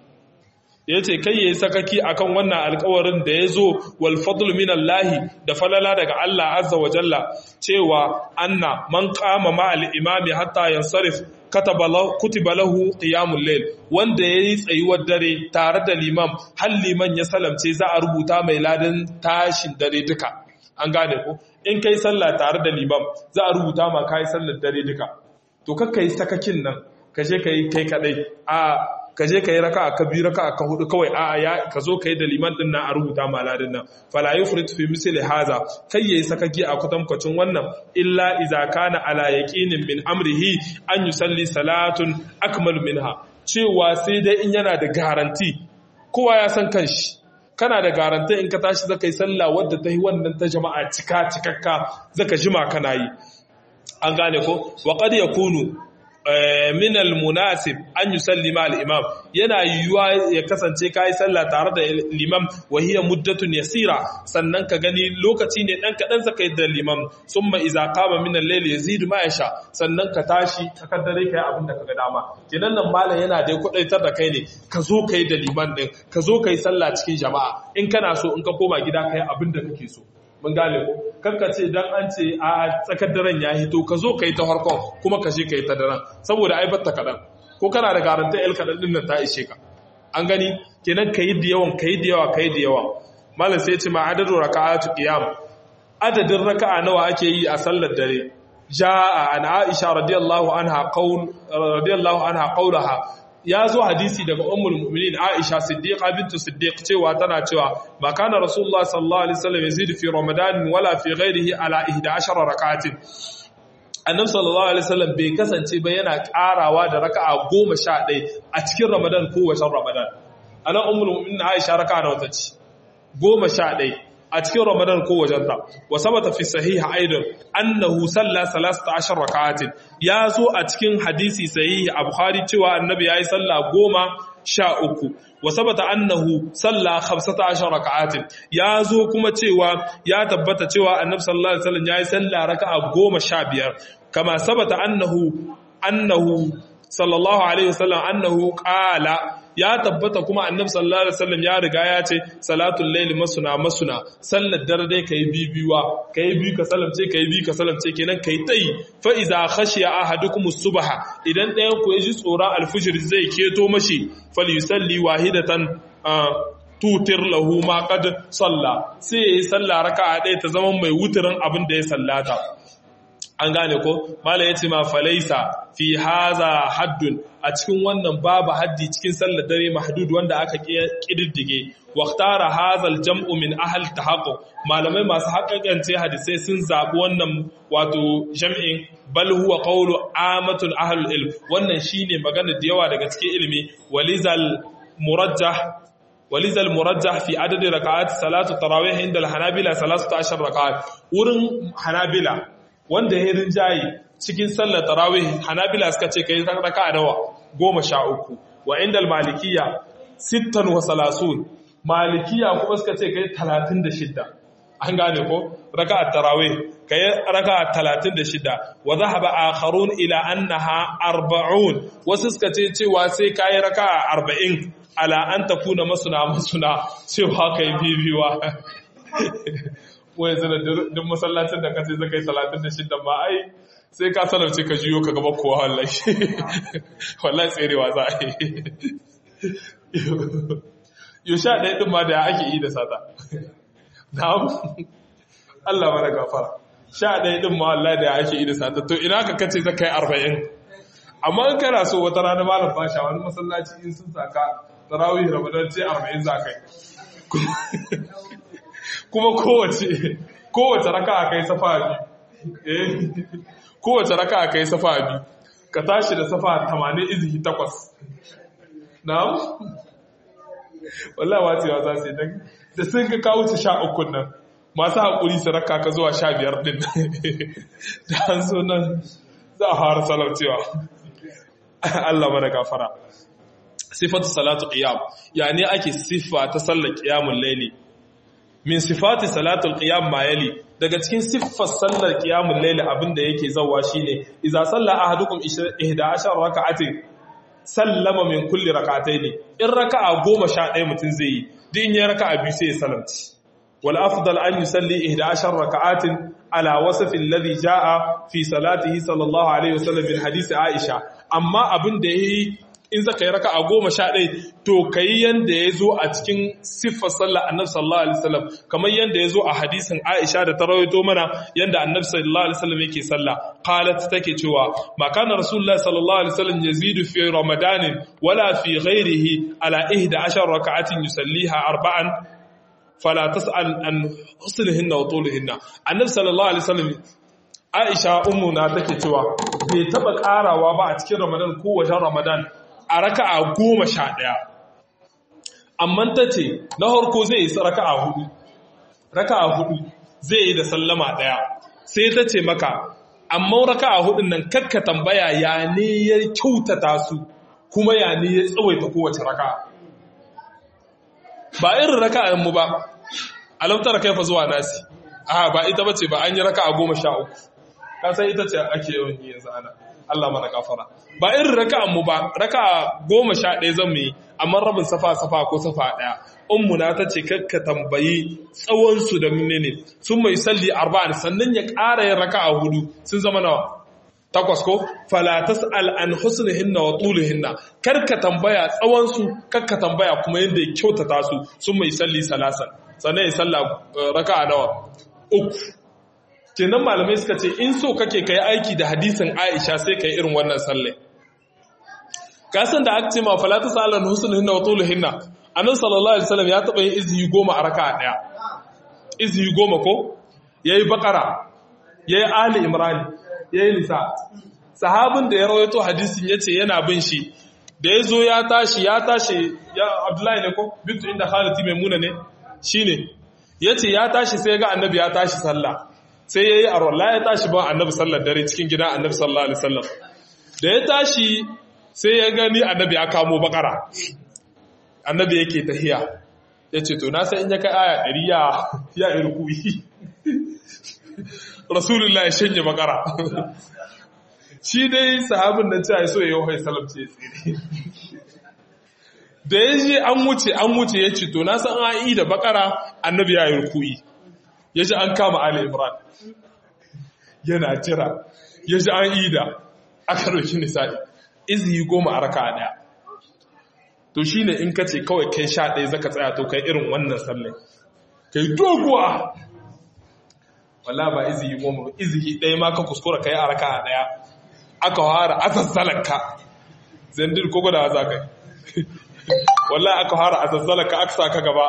ya ce kai ya yi sakaki akan wannan alkawarin da ya zo wal fadl min Allah da falala daga Allah azza wa jalla cewa anna man qama ma al imami hatta yansarif kataba lahu kutiba lahu qiyamul layl wanda yayi tsayuwar dare tare da limam har liman ya salamce za a rubuta mai ladan tashin dare duka an gane ko in kai sallah tare da limam za a rubuta ma kai sallar dare duka to kakkai sakakin nan kashe kai kai kadai a ka je ka yi raka ka biyu raka ka hudu kawai a ya ka zo ka yi da liman din nan a rubuta maladin nan fala yufrit fi misli haza kai yayi sakaki a kutankwacin wannan illa iza kana ala yaqinin min amrihi an yusalli salatun akmal minha cewa sai dai in yana da garanti kowa ya san kanshi kana da garanti in ka tashi zaka yi sallah wadda ta yi wannan ta jama'a cika cikakka zaka jima kana yi an gane ko wa qad yakunu min almunasib an yusallima al-imam yana yiwuwa ya kasance kai sallah tare da limam wa hiya muddatun yasira sannan ka gani lokaci ne dan kadan saka da limam summa idza qama min al-layl yazidu ma yasha sannan ka tashi ka kaddare kai abin da kaga dama kenan nan malam yana da kudaitar da kai ne ka zo kai da liman din ka zo kai sallah cikin jama'a in kana so in ka koma gida kai abin da kake so mun gane ko kanka ce dan an ce a tsakar daren ya hito ka zo ka yi ta harkon kuma ka je ka yi ta daren saboda ai batta kaɗan ko kana da garanta el kaɗan ɗin nan ta ishe ka an gani kenan ka yi da yawan ka yi da yawa ka yi da yawa malam sai ce ma adadin raka'atu qiyam adadin raka'a nawa ake yi a sallar dare ja'a an aisha radiyallahu anha qaul radiyallahu anha qaulaha ya zo hadisi daga ummul mu'minin Aisha Siddiqa bintu Siddiq cewa tana cewa ba kana Rasulullah sallallahu alaihi wasallam yazidu fi Ramadan wala fi ghairihi ala 11 rak'atin Annabi sallallahu alaihi wasallam bai kasance ba yana karawa da raka'a 11 a cikin Ramadan ko wajen Ramadan anan ummul mu'minin Aisha raka'a nawa tace 11 a cikin Ramadan ko wajenta wa sabata fi sahiha aidan annahu salla 13 rak'atin ya zo a cikin hadisi sahihi a Bukhari cewa annabi yayi sallah goma sha uku wa sabata annahu salla 15 rak'atin ya zo kuma cewa ya tabbata cewa annabi sallallahu alaihi wasallam yayi sallah raka'a goma sha biyar kama sabata annahu annahu sallallahu alaihi wasallam annahu qala ya tabbata kuma annabi sallallahu alaihi wasallam ya riga ya ce salatul layli masuna masuna sallar dare dai kai bibiyuwa kai bi ka salamce kai bi ka salamce kenan kai tai fa iza khashiya ahadukum subha idan ɗayan ku ji tsoron alfujr zai keto mashi falyusalli wahidatan tutir lahu ma qad salla sai yayi sallah raka'a ɗaya ta zama mai wutirin abin da ya sallata an gane ko mala yace ma falaisa fi haza haddun a cikin wannan babu haddi cikin sallar dare mahdud wanda aka kididdige waqtara hadha aljam'u min ahli tahaqquq malamai masu haƙaƙance hadisai sun zabi wannan wato jam'in bal huwa qawlu amatul ahli ilm wannan shine magana da yawa daga cikin ilimi walizal murajjah walizal murajjah fi adadi raka'at salatu tarawih inda al-hanabila 13 raka'at wurin hanabila wanda ya rinjaye cikin sallar tarawih hanabila suka ce kai raka nawa goma sha uku wa inda malikiya sittan wa salasun malikiya kuma suka ce kai talatin da shidda an gane ko raka tarawih kai raka talatin da shidda wa zahaba akharun ila annaha arba'un wasu suka ce cewa sai kai raka arba'in ala an takuna masuna masuna cewa kai bibiwa wai zana duk masallacin da kace zaka yi 36 ba ai sai ka salarci ka jiyo ka gaba kowa wallahi wallahi tserewa za a yi yau sha ɗaya ɗin ma da ya ake yi da sata na'am Allah mana gafara sha ɗaya ɗin ma wallahi da ya ake yi da sata to ina ka kace zaka yi arba'in amma in kana so wata rana malam fasha wani masallaci in sun saka tarawih ramadan ce arba'in za ka yi kuma kowace kowace raka a kai safa biyu kowace raka a kai safa biyu ka tashi da safa 80 izihi takwas na wallahi wacewa za su yi da sun ka kawo su sha ukun nan masu haƙuri su raka ka zuwa sha biyar ɗin da an so nan za a fara salaucewa Allah mana gafara sifatu salatu qiyam yani ake siffa ta sallar qiyamul layli min sifati salatul qiyam ma yali daga cikin siffar sallar qiyamul layl abinda yake zawa shine idza salla ahadukum 11 raka'atin sallama min kulli rak'atayn in raka'a 11 mutun zai yi din ya raka'a biyu sai ya salamci wal afdal an yusalli 11 raka'atin ala wasfi alladhi jaa fi salatihi sallallahu alaihi wasallam bil hadisi aisha amma abinda yayi in zaka yi raka'a goma sha ɗaya to ka yi yadda ya zo a cikin siffar sallah annabi sallallahu alaihi wasallam kamar yadda ya zo a hadisin Aisha da ta rawaito mana yadda annabi sallallahu alaihi wasallam yake sallah qalat take cewa ma kana rasulullah sallallahu alaihi wasallam yazidu fi ramadanin wala fi ghairihi ala 11 raka'atin yusalliha arba'an fala tas'al an husnihinna wa tulihinna annabi sallallahu alaihi wasallam Aisha ummu na take cewa bai taba karawa ba a cikin Ramadan ko wajen Ramadan a raka'a goma sha ɗaya. Amma ta ce, na harko zai yi raka'a hudu, raka'a hudu zai yi da sallama ɗaya, sai ta ce maka, amma raka'a hudun nan kakka tambaya ya ne ya kyautata su, kuma ya ne ya tsawaita kowace raka'a. Ba irin raka'an mu ba, alamtar kaifa zuwa nasi, a ba ita bace ba an yi raka'a goma sha uku, kasan ita ce ake yawan yi yanzu ana. Allah mana kafara ba irin raka'an mu ba raka'a goma sha ɗaya zan yi amma rabin safa safa ko safa ɗaya ummu na ta ce kakka tambayi tsawon su da menene sun mai salli arba'in sannan ya ƙara yin raka'a hudu sun zama nawa takwas ko fala tas'al an husnihinna wa tulihinna karka tambaya tsawon su karka tambaya kuma yadda ya kyautata su sun mai salli salasan sannan ya salla raka'a nawa uku kenan malamai suka ce in so kake kai aiki da hadisin Aisha sai kai irin wannan sallai kasan da aka ce ma falata salan husnuhinna wa tuluhinna annabi sallallahu alaihi wasallam ya taba yin izhi goma a raka'a daya izhi goma ko yayi bakara yayi ali imran yayi nisa sahabin da ya rawaito hadisin yace yana bin shi da yazo ya tashi ya tashi ya abdullahi ne ko bitu inda khalati maimuna ne shine yace ya tashi sai ga annabi ya tashi sallah sai ya yi a rola ya tashi ba annabi sallar dare cikin gida annabi sallallahu alaihi wasallam da ya tashi sai ya gani annabi ya kamo bakara annabi yake tahiya ya ce to na sai in ya kai aya ɗari ya ya irkuyi rasulullah ya shanye bakara shi dai sahabin da cewa so ya yi wahai salam ce tsere da ya je an wuce an wuce ya ce to na san an yi da bakara annabi ya yi rukuyi ya ji an kama Ali Imran yana jira ya ji an ida aka roki nisa'i izi goma a raka daya to shine in ka ce kawai kai sha ɗaya zaka tsaya to kai irin wannan sallai kai doguwa wala ba izihi goma ba izihi ɗaya ma ka kuskura kai a raka ɗaya aka fara asassalarka zendir ko gwada za ka yi wala aka fara asassalarka aka sa ka gaba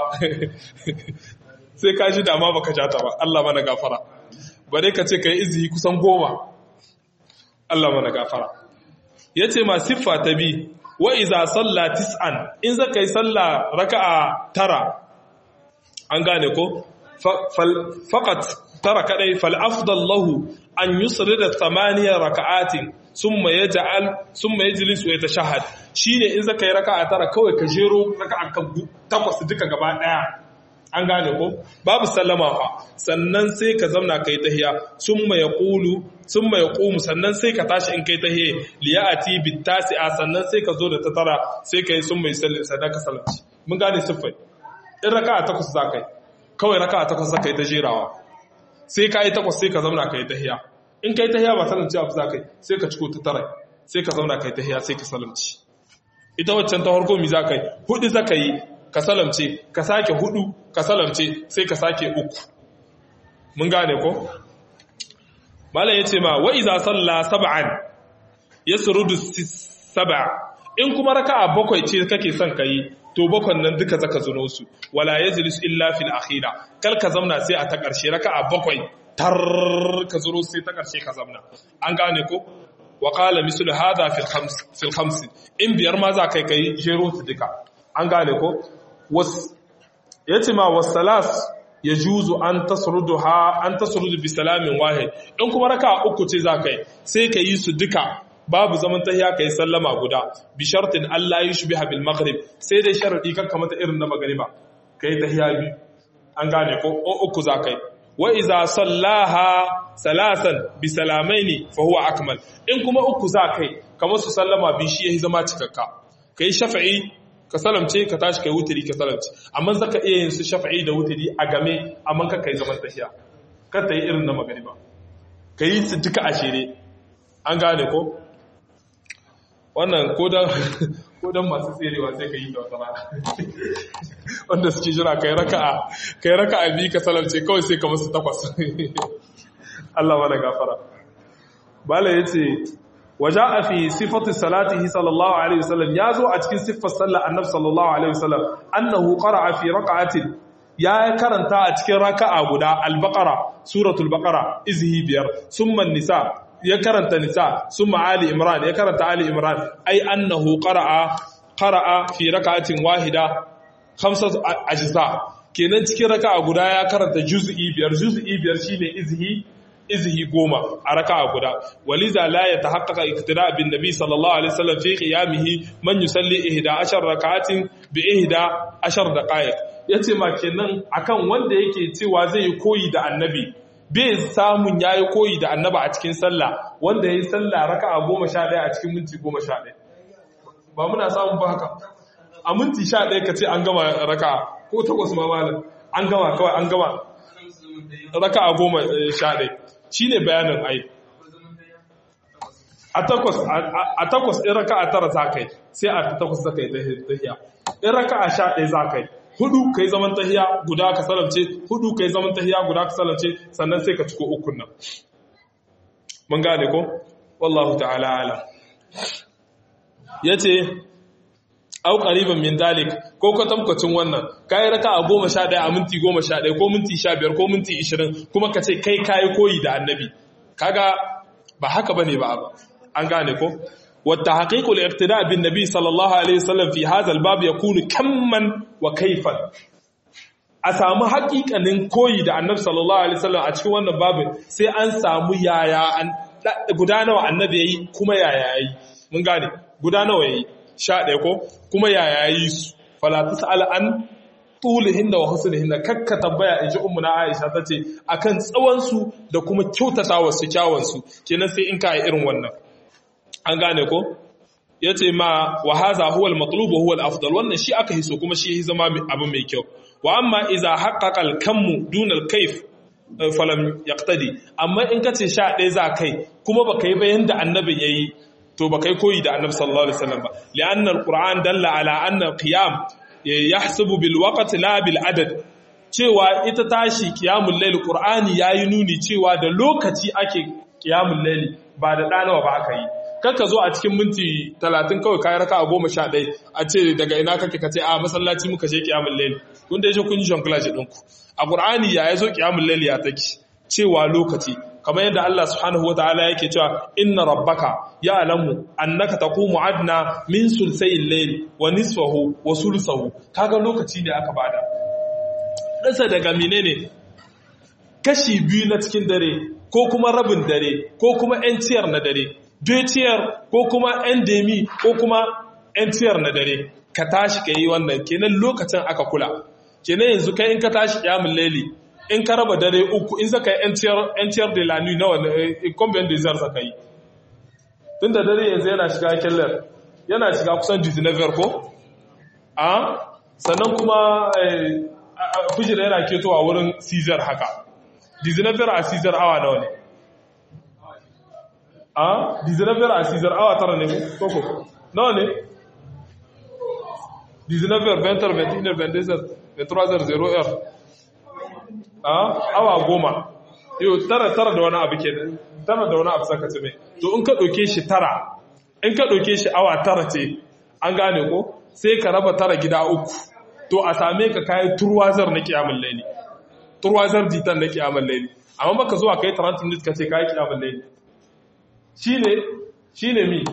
sai ka shi dama baka ja ta ba Allah mana gafara bare ka ce kai izihi kusan goma Allah mana gafara yace ma siffa ta bi wa iza salla tis'an in zaka yi salla raka'a tara an gane ko faqat tara kadai fal afdal lahu an yusrida thamaniya raka'atin summa yaj'al summa yajlis wa yatashahhad shine in zaka yi raka'a tara kawai ka jero raka'a kan takwas duka gaba daya an gane ko babu sallama fa sannan sai ka zauna kai tahiya summa yaqulu summa yaqumu sannan sai ka tashi in kai tahiya liyati bitasi'a sannan sai ka zo da ta tara sai kai summa yusalli sannan ka sallaci mun gane siffai in raka'a takwas za kai kawai raka'a takwas za kai ta jerawa sai ka yi takwas sai ka zauna kai tahiya in kai tahiya ba salamci abu za kai sai ka ciko ta tara sai ka zauna kai tahiya sai ka salamci ita waccan ta farko mi za kai hudu za ka yi ka salamce ka sake hudu ka salamce sai ka sake uku mun gane ko malam yace ma wa iza salla sab'an yasrudu sab'a in kuma raka'a bakwai ce kake son kai to bakwan nan duka zaka zuno su wala yajlis illa fil akhira kal ka zamna sai a ta karshe raka'a bakwai tar ka zuro sai ta karshe ka zamna an gane ko wa qala mislu hadha fil khams fil khams in biyar ma za kai kai jero su duka an gane ko ya ce ma wasalas ya juzu an tasrudu ha an tasrudu bi salamin wahid in kuma raka uku ce za kai sai ka yi su duka babu zaman tahiya kai sallama guda bi shartin Allah yushbiha bil maghrib sai dai sharadi kan kamata irin na magriba kai tahiya bi an gane ko uku za kai wa iza sallaha salasan bi salamaini fa huwa akmal in kuma uku za kai kamar su sallama bi shi yayi zama cikakka kai shafi'i ka salamce ka tashi kai wutiri ka salamce amma zaka iya yin su shafi'i da wutiri a game amma ka kai zaman tahiya kar ta yi irin na magariba ka yi su duka a shere an gane ko wannan ko dan masu tserewa sai ka yi da wata rana wanda suke jira kai raka'a kai raka'a bi ka salamce kawai sai ka musu takwas Allah mana gafara bala yace وجاء في صفة صلاته صلى الله عليه وسلم يازو أتكين صفة صلى النبي صلى الله عليه وسلم أنه قرأ في ركعة يا كرنتا أتكين ركعة بدا البقرة سورة البقرة إزهي بير ثم النساء يا كرنتا نساء ثم آل إمران يا كرنتا آل إمران أي أنه قرأ قرأ في ركعة واحدة خمسة أجزاء kenan cikin raka'a guda ya karanta juz'i biyar juz'i biyar shine izhi izhi goma a raka'a guda waliza la yatahaqqaqa iqtida bin nabi sallallahu alaihi wasallam fi qiyamihi man yusalli 11 rak'atin bi 11 daqa'iq yace ma kenan akan wanda yake cewa zai yi koyi da annabi bai samun yayi koyi da annaba a cikin sallah wanda yayi sallah raka'a 11 a cikin minti 11 ba muna samun ba haka a minti 11 kace an gama raka'a ko takwas ma malam an gama kawai an gama raka'a 11 shi ne bayanin ai a takwas in raka a tara za kai sai a takwas za kai tahiya in raka a sha ɗaya za kai hudu kai zaman tahiya guda ka salamce hudu kai zaman tahiya guda ka salamce sannan sai ka ciko ukun nan mun gane ko wallahu ta'ala ala yace au qariban min dalik ko kwatankwacin wannan kai raka a goma sha ɗaya a minti goma sha ɗaya ko minti sha biyar ko minti ishirin kuma ka ce kai kayi koyi da annabi kaga ba haka bane ba ba an gane ko wata haqiqul iqtida bin nabi sallallahu alaihi wasallam fi hadha albab yakunu kamman wa kayfan a samu haƙiƙanin koyi da annabi sallallahu alaihi wasallam a cikin wannan babin sai an samu yaya an guda nawa annabi yayi kuma yaya yayi mun gane guda nawa yayi sha ɗaya ko kuma yaya yi su falata sa'ala an tulihin da wa husnihin da kakka tambaya in ji na aisha ta ce a kan tsawonsu da kuma kyautata wasu kyawansu kenan sai in ka yi irin wannan an gane ko ya ce ma wa haza huwal matlubu huwal afdal wannan shi aka hiso kuma shi ya zama abu mai kyau wa amma iza haqqaqal kammu dunal kaif falam yaqtadi amma in kace sha ɗaya za kai kuma baka yi bayan da annabi yayi to ba kai koyi da annabi sallallahu alaihi wasallam ba li'anna alquran dalla ala anna qiyam yahsabu bil waqti la bil adad cewa ita tashi qiyamul layl qur'ani yayi nuni cewa da lokaci ake qiyamul layl ba da danawa ba aka yi kanka zo a cikin minti 30 kawai kai raka a 11 a ce daga ina kake kace a masallaci muka je qiyamul layl kun da yaje kun yi jonglage ɗinku a qur'ani ya yazo qiyamul layl ya take cewa lokaci kamar yadda Allah subhanahu wa ta'ala yake cewa inna rabbaka ya'lamu annaka taqumu adna min sulsayil layl wa nisfahu wa sulusahu kaga lokaci ne aka bada dasa daga menene kashi biyu na cikin dare ko kuma rabin dare ko kuma yan ciyar na dare dai ciyar ko kuma yan demi ko kuma yan ciyar na dare ka tashi ka yi wannan kenan lokacin aka kula kenan yanzu kai in ka tashi kiyamul layli in ka raba dare uku in zaka yi ciyar da lanu na wani combien de zar zaka yi tun da dare yanzu yana shiga kellar yana shiga kusan 19 ko a sannan kuma fijira yana ketowa wurin caesar haka 19 a caesar awa nawa ne a 19 a caesar awa tara ne koko nawa ne 19 20 21 22 23 0 awa goma yau tara tara da wani abu ke tara da wani abu saka ce mai to in ka ɗauke shi tara in ka ɗauke shi awa tara ce an gane ko sai ka raba tara gida uku to a same ka kayi turwazar na kiyamun laili turwazar ditan na kiyamun laili amma baka zuwa kai 30 minutes ka ce kayi kiyamun laili shine shine mi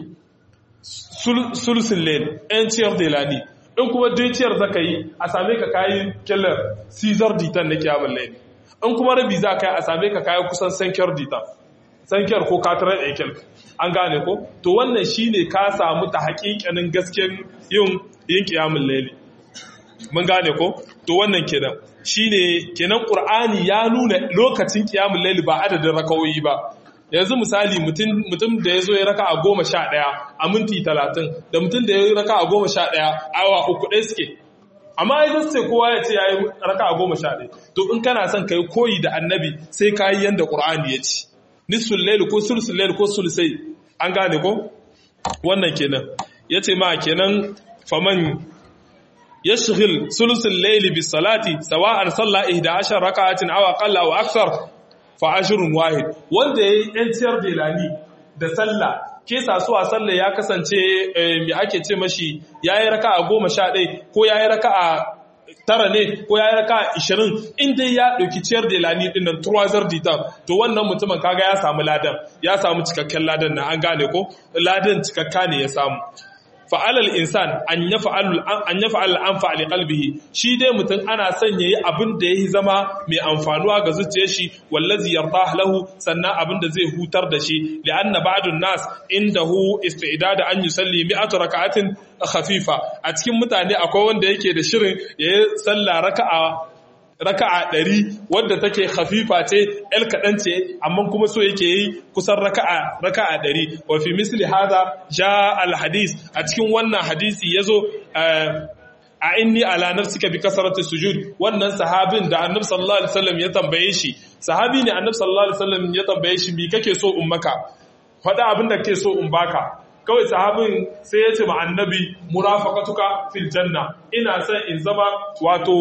sulsul laili en ciyar da lani in kuma dai ciyar zaka yi a same ka kayi kellar caesar ditan na kiyamun laili in kuma rabi za ka yi a same ka kayi kusan sankiyar ditan sankiyar ko katarar ekel an gane ko to wannan shine ka samu ta hakikanin gaskiyar yin yin kiyamun laili mun gane ko to wannan kenan shine kenan qur'ani ya nuna lokacin kiyamun laili ba adadin rakawoyi ba yanzu misali mutum da ya zo ya raka a goma sha ɗaya a minti talatin da mutum da ya raka a goma sha ɗaya awa uku ɗaya suke amma ya zai kowa ya ce ya yi raka a goma sha ɗaya to in kana son ka yi koyi da annabi sai ka yi yadda ƙur'ani ya ci nisul lail ko sulsul lail ko sulusai an gane ko wannan kenan ya ce ma kenan faman yashghil sulusul lail bis salati sawa'an salla 11 raka'atin aw aqalla aw akthar fa ashrun wahid wanda yayi yanciyar delani da sallah ke sasuwa sallah ya kasance me ake ce mashi yayi raka'a 11 ko yayi raka'a tara ne ko yayi raka'a 20 in dai ya dauki ciyar delani din nan turwazar ditan to wannan mutumin kaga ya samu ladan ya samu cikakken ladan nan an gane ko ladan cikakka ne ya samu fa'alal insan an ya fa'al an fa'ali ƙalbihi shi dai mutum ana son ya yi abin da ya yi zama mai amfanuwa ga zuciya shi wallazi yarda lahu sannan abin da zai hutar da shi li'anna ba'dun nas inda hu istida da an yi salli mi'atu raka'atin khafifa a cikin mutane akwai wanda yake da shirin ya yi sallah raka'a raka'a ɗari wadda take hafifa ce ‘yar kaɗan ce amma kuma so yake yi kusan raka'a raka'a ɗari wa fi misli haza ja alhadis a cikin wannan hadisi ya zo a inni ala nafsika bi kasarati sujud wannan sahabin da annabi sallallahu alaihi wasallam ya tambaye shi sahabi ne annabi sallallahu alaihi wasallam ya tambaye shi me kake so in maka faɗa abin da kake so in baka kawai sahabin sai ya ce ma annabi murafaqatuka fil janna ina son in zama wato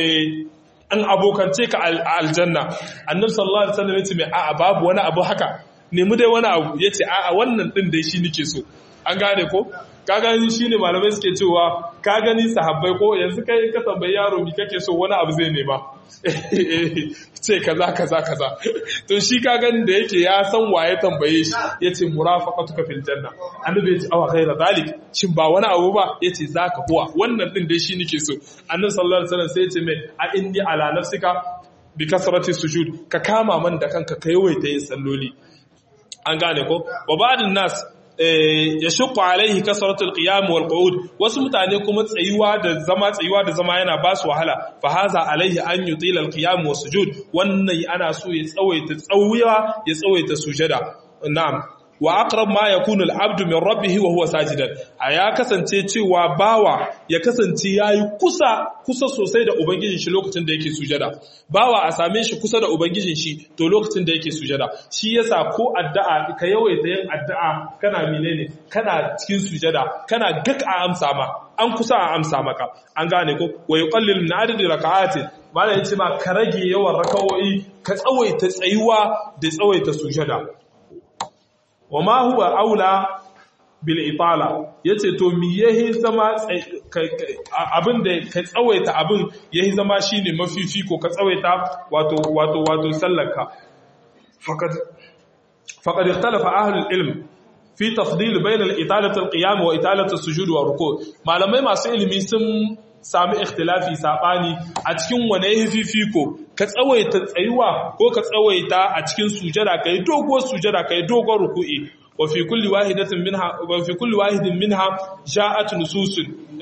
an abokance ka aljanna annabi sallallahu alaihi wasallam yace mai a'a babu wani abu haka nemi dai wani abu yace a'a wannan din dai shi nake so an gane ko ka gani shine malamai suke cewa ka gani sahabbai ko yanzu kai ka tambayi yaro mi kake so wani abu zai nema ce kaza kaza kaza to shi ka gani da yake ya san waye tambaye shi yace murafaqatuka fil janna annabi yace awa ghaira zalik shin ba wani abu ba yace zaka huwa wannan din dai shi nake so annabi sallallahu alaihi wasallam sai yace mai a inni ala nafsika bi kasrati sujud ka kama man da kanka ka yawaita yin salloli an gane ko wa ba'dun nas ya shukwa alaihi kasaratul qiyam wal qu'ud wasu mutane kuma tsayuwa da zama tsayuwa da zama yana ba su wahala fa haza alaihi an yutila al qiyam was sujud wannan ana so ya tsawaita tsawuwa ya tsawaita sujada na'am wa aqrab ma yakunu al-abdu min rabbih wa huwa sajidan a ya kasance cewa bawa ya kasance yayi kusa kusa sosai da ubangijin shi lokacin da yake sujada bawa a same shi kusa da ubangijin shi to lokacin da yake sujada shi yasa ko addu'a ka yawaita yin addu'a kana menene kana cikin sujada kana gak a amsa ma an kusa a amsa maka an gane ko wa yuqallil min adadi raka'atin mala yace ma ka rage yawan raka'o'i ka tsawaita tsayuwa da tsawaita sujada wa ma huwa aula bil itala yace to mi yahi zama abin da ka tsawaita abin yahi zama shine mafifiko ka tsawaita wato wato wato sallarka faqad faqad ikhtalafa ahlul ilm fi tafdil bain al italati al qiyam wa italati al sujud wa ruku malamai masu ilimi sun sami ikhtilafi sabani a cikin wane fifiko ka tsawaita tsayuwa ko ka tsawaita a cikin sujada kai doguwar sujada kai dogon ruku'i wa fi kulli wahidatin minha wa fi kulli wahidin minha ja'at nususun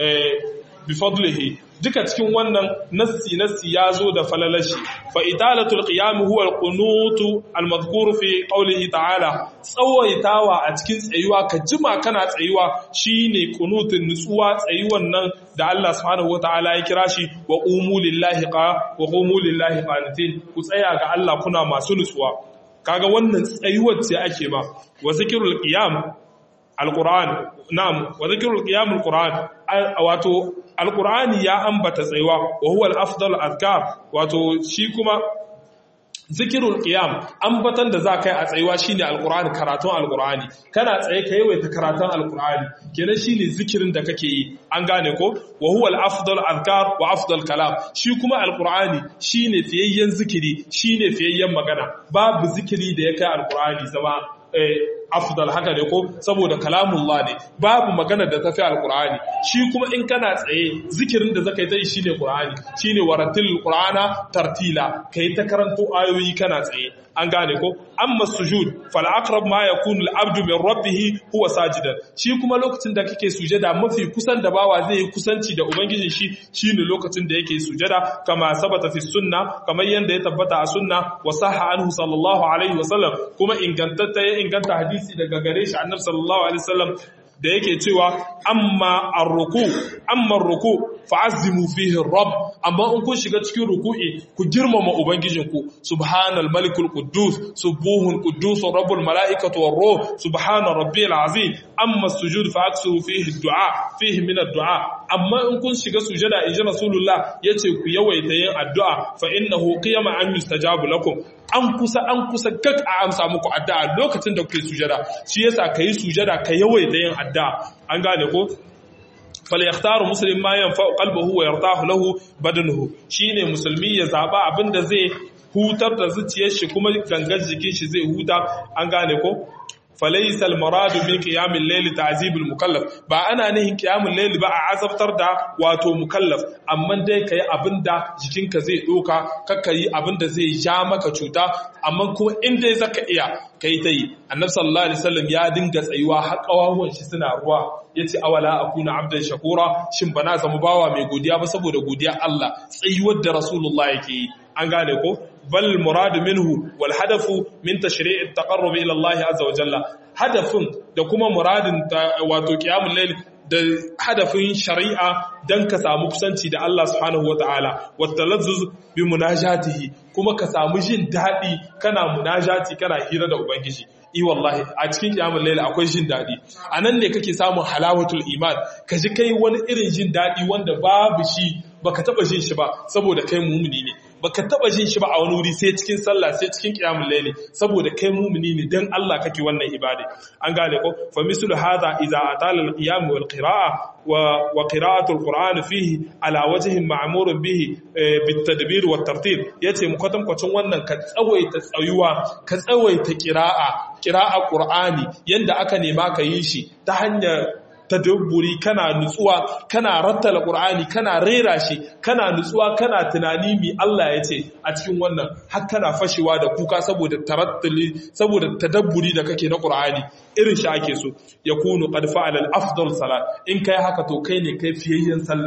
bi fadlihi duka cikin wannan nassi nassi yazo da falalashi fa idalatul qiyam huwa al-qunut al-madhkur fi qawlihi ta'ala tsawaitawa a cikin tsayuwa ka jima kana tsayuwa shine qunutun nutsuwa tsayuwan nan da Allah subhanahu wata'ala ya kira shi wa qumu lillahi qa wa qumu lillahi qanitin ku tsaya ga Allah kuna masu nutsuwa kaga wannan tsayuwar ce ake ba wa zikrul qiyam alquran na'am wa zikrul qiyam alquran wato alqurani ya ambata tsayuwa wa huwa al-afdal azkar wato shi kuma zikirul qiyam ambatan da za kai a tsayuwa shine alqur'ani karatun alqur'ani kana tsaye ka yawaita karatun alqur'ani kenan shine zikirin da kake yi an gane ko wa huwa al-afdal azkar wa afdal kalam shi kuma alqur'ani shine fiyayyen zikiri shine fiyayyen magana babu zikiri da ya kai alqur'ani zama afdal haka ne ko saboda kalamullah ne babu magana da tafi alqur'ani shi kuma in kana tsaye zikirin da zaka yi ta shine qur'ani shine waratil qur'ana tartila kai ta karanto ayoyi kana tsaye an gane ko amma sujud fal aqrab ma yakunu al abdu min rabbih huwa sajidan shi kuma lokacin da kake sujada mafi kusan da bawa zai yi kusanci da ubangijin shi shine lokacin da yake sujada kama sabata fi sunna kamar yanda ya tabbata a sunna wa sahha anhu sallallahu alaihi wasallam kuma ingantatta ya inganta hadisi daga gare shi annabi sallallahu alaihi wasallam da yake cewa amma ar-ruku amma ar-ruku fa'azzimu fihi rabb amma in kun shiga cikin ruku'i ku girmama ubangijinku subhanal malikul quddus subuhun quddus rabbul malaikatu war ruh subhana rabbiyal azim amma sujud fa'aksu fihi du'a fihi min ad-du'a amma in kun shiga sujada inji rasulullah yace ku yawaita yin addu'a fa innahu qiyama an yustajabu lakum an kusa an kusa gag a amsa muku addu'a lokacin da kuke sujada shi yasa kai sujada ka yawaita yin addu'a an gane ko falyakhtaru muslim ma yanfa'u qalbuhu wa yartahu lahu badanuhu shine musulmi ya zaba abinda zai hutar da zuciyar shi kuma gangan jikin shi zai huta an gane ko falaisal maradu min qiyamil layli ta'zibul mukallaf ba ana nihin qiyamul layli ba a azabtar da wato mukallaf amma dai kai abinda jikinka zai doka kakka yi abinda zai ja maka cuta amma kuma in dai zaka iya kai tai annabi sallallahu alaihi wasallam ya dinga tsayuwa har kawawan shi suna ruwa yace awala akuna abdan shakura shin bana zama bawa mai godiya ba saboda godiya Allah tsayuwar da rasulullah yake yi an gane ko bal muradu minhu wal hadafu min tashri' at-taqarrub ila Allah azza wa jalla hadafin da kuma muradin wato qiyamul layl da hadafin shari'a dan ka samu kusanci da Allah subhanahu wataala wa talazzuz bi munajatihi kuma ka samu jin dadi kana munajati kana hira da ubangiji i wallahi a cikin kiyamul layl akwai jin dadi anan ne kake samun halawatul iman ka ji kai wani irin jin dadi wanda babu shi baka taba jin shi ba saboda kai mumuni ne baka taba jin shi ba a wani wuri sai cikin sallah sai cikin qiyamul layli saboda kai mumuni ne dan Allah kake wannan ibada an gane ko fa mislu hadha idza atala al-qiyam wal qira'a wa wa qira'atu al-qur'an fihi ala wajhin ma'mur bihi bit tadbir wat tartil yace mu kwatan kwacin wannan ka tsawaita tsayuwa ka tsawaita qira'a qira'a qur'ani yanda aka nema ka yi shi ta hanyar tadabburi kana nutsuwa kana rattala qur'ani kana rera shi kana nutsuwa kana tunani mi Allah ya ce a cikin wannan har kana fashewa da kuka saboda tarattuli saboda tadabburi da kake na qur'ani irin shi ake so yakunu qad fa'ala al-afdal salat in kai haka to kai ne kai fiyayyen sallah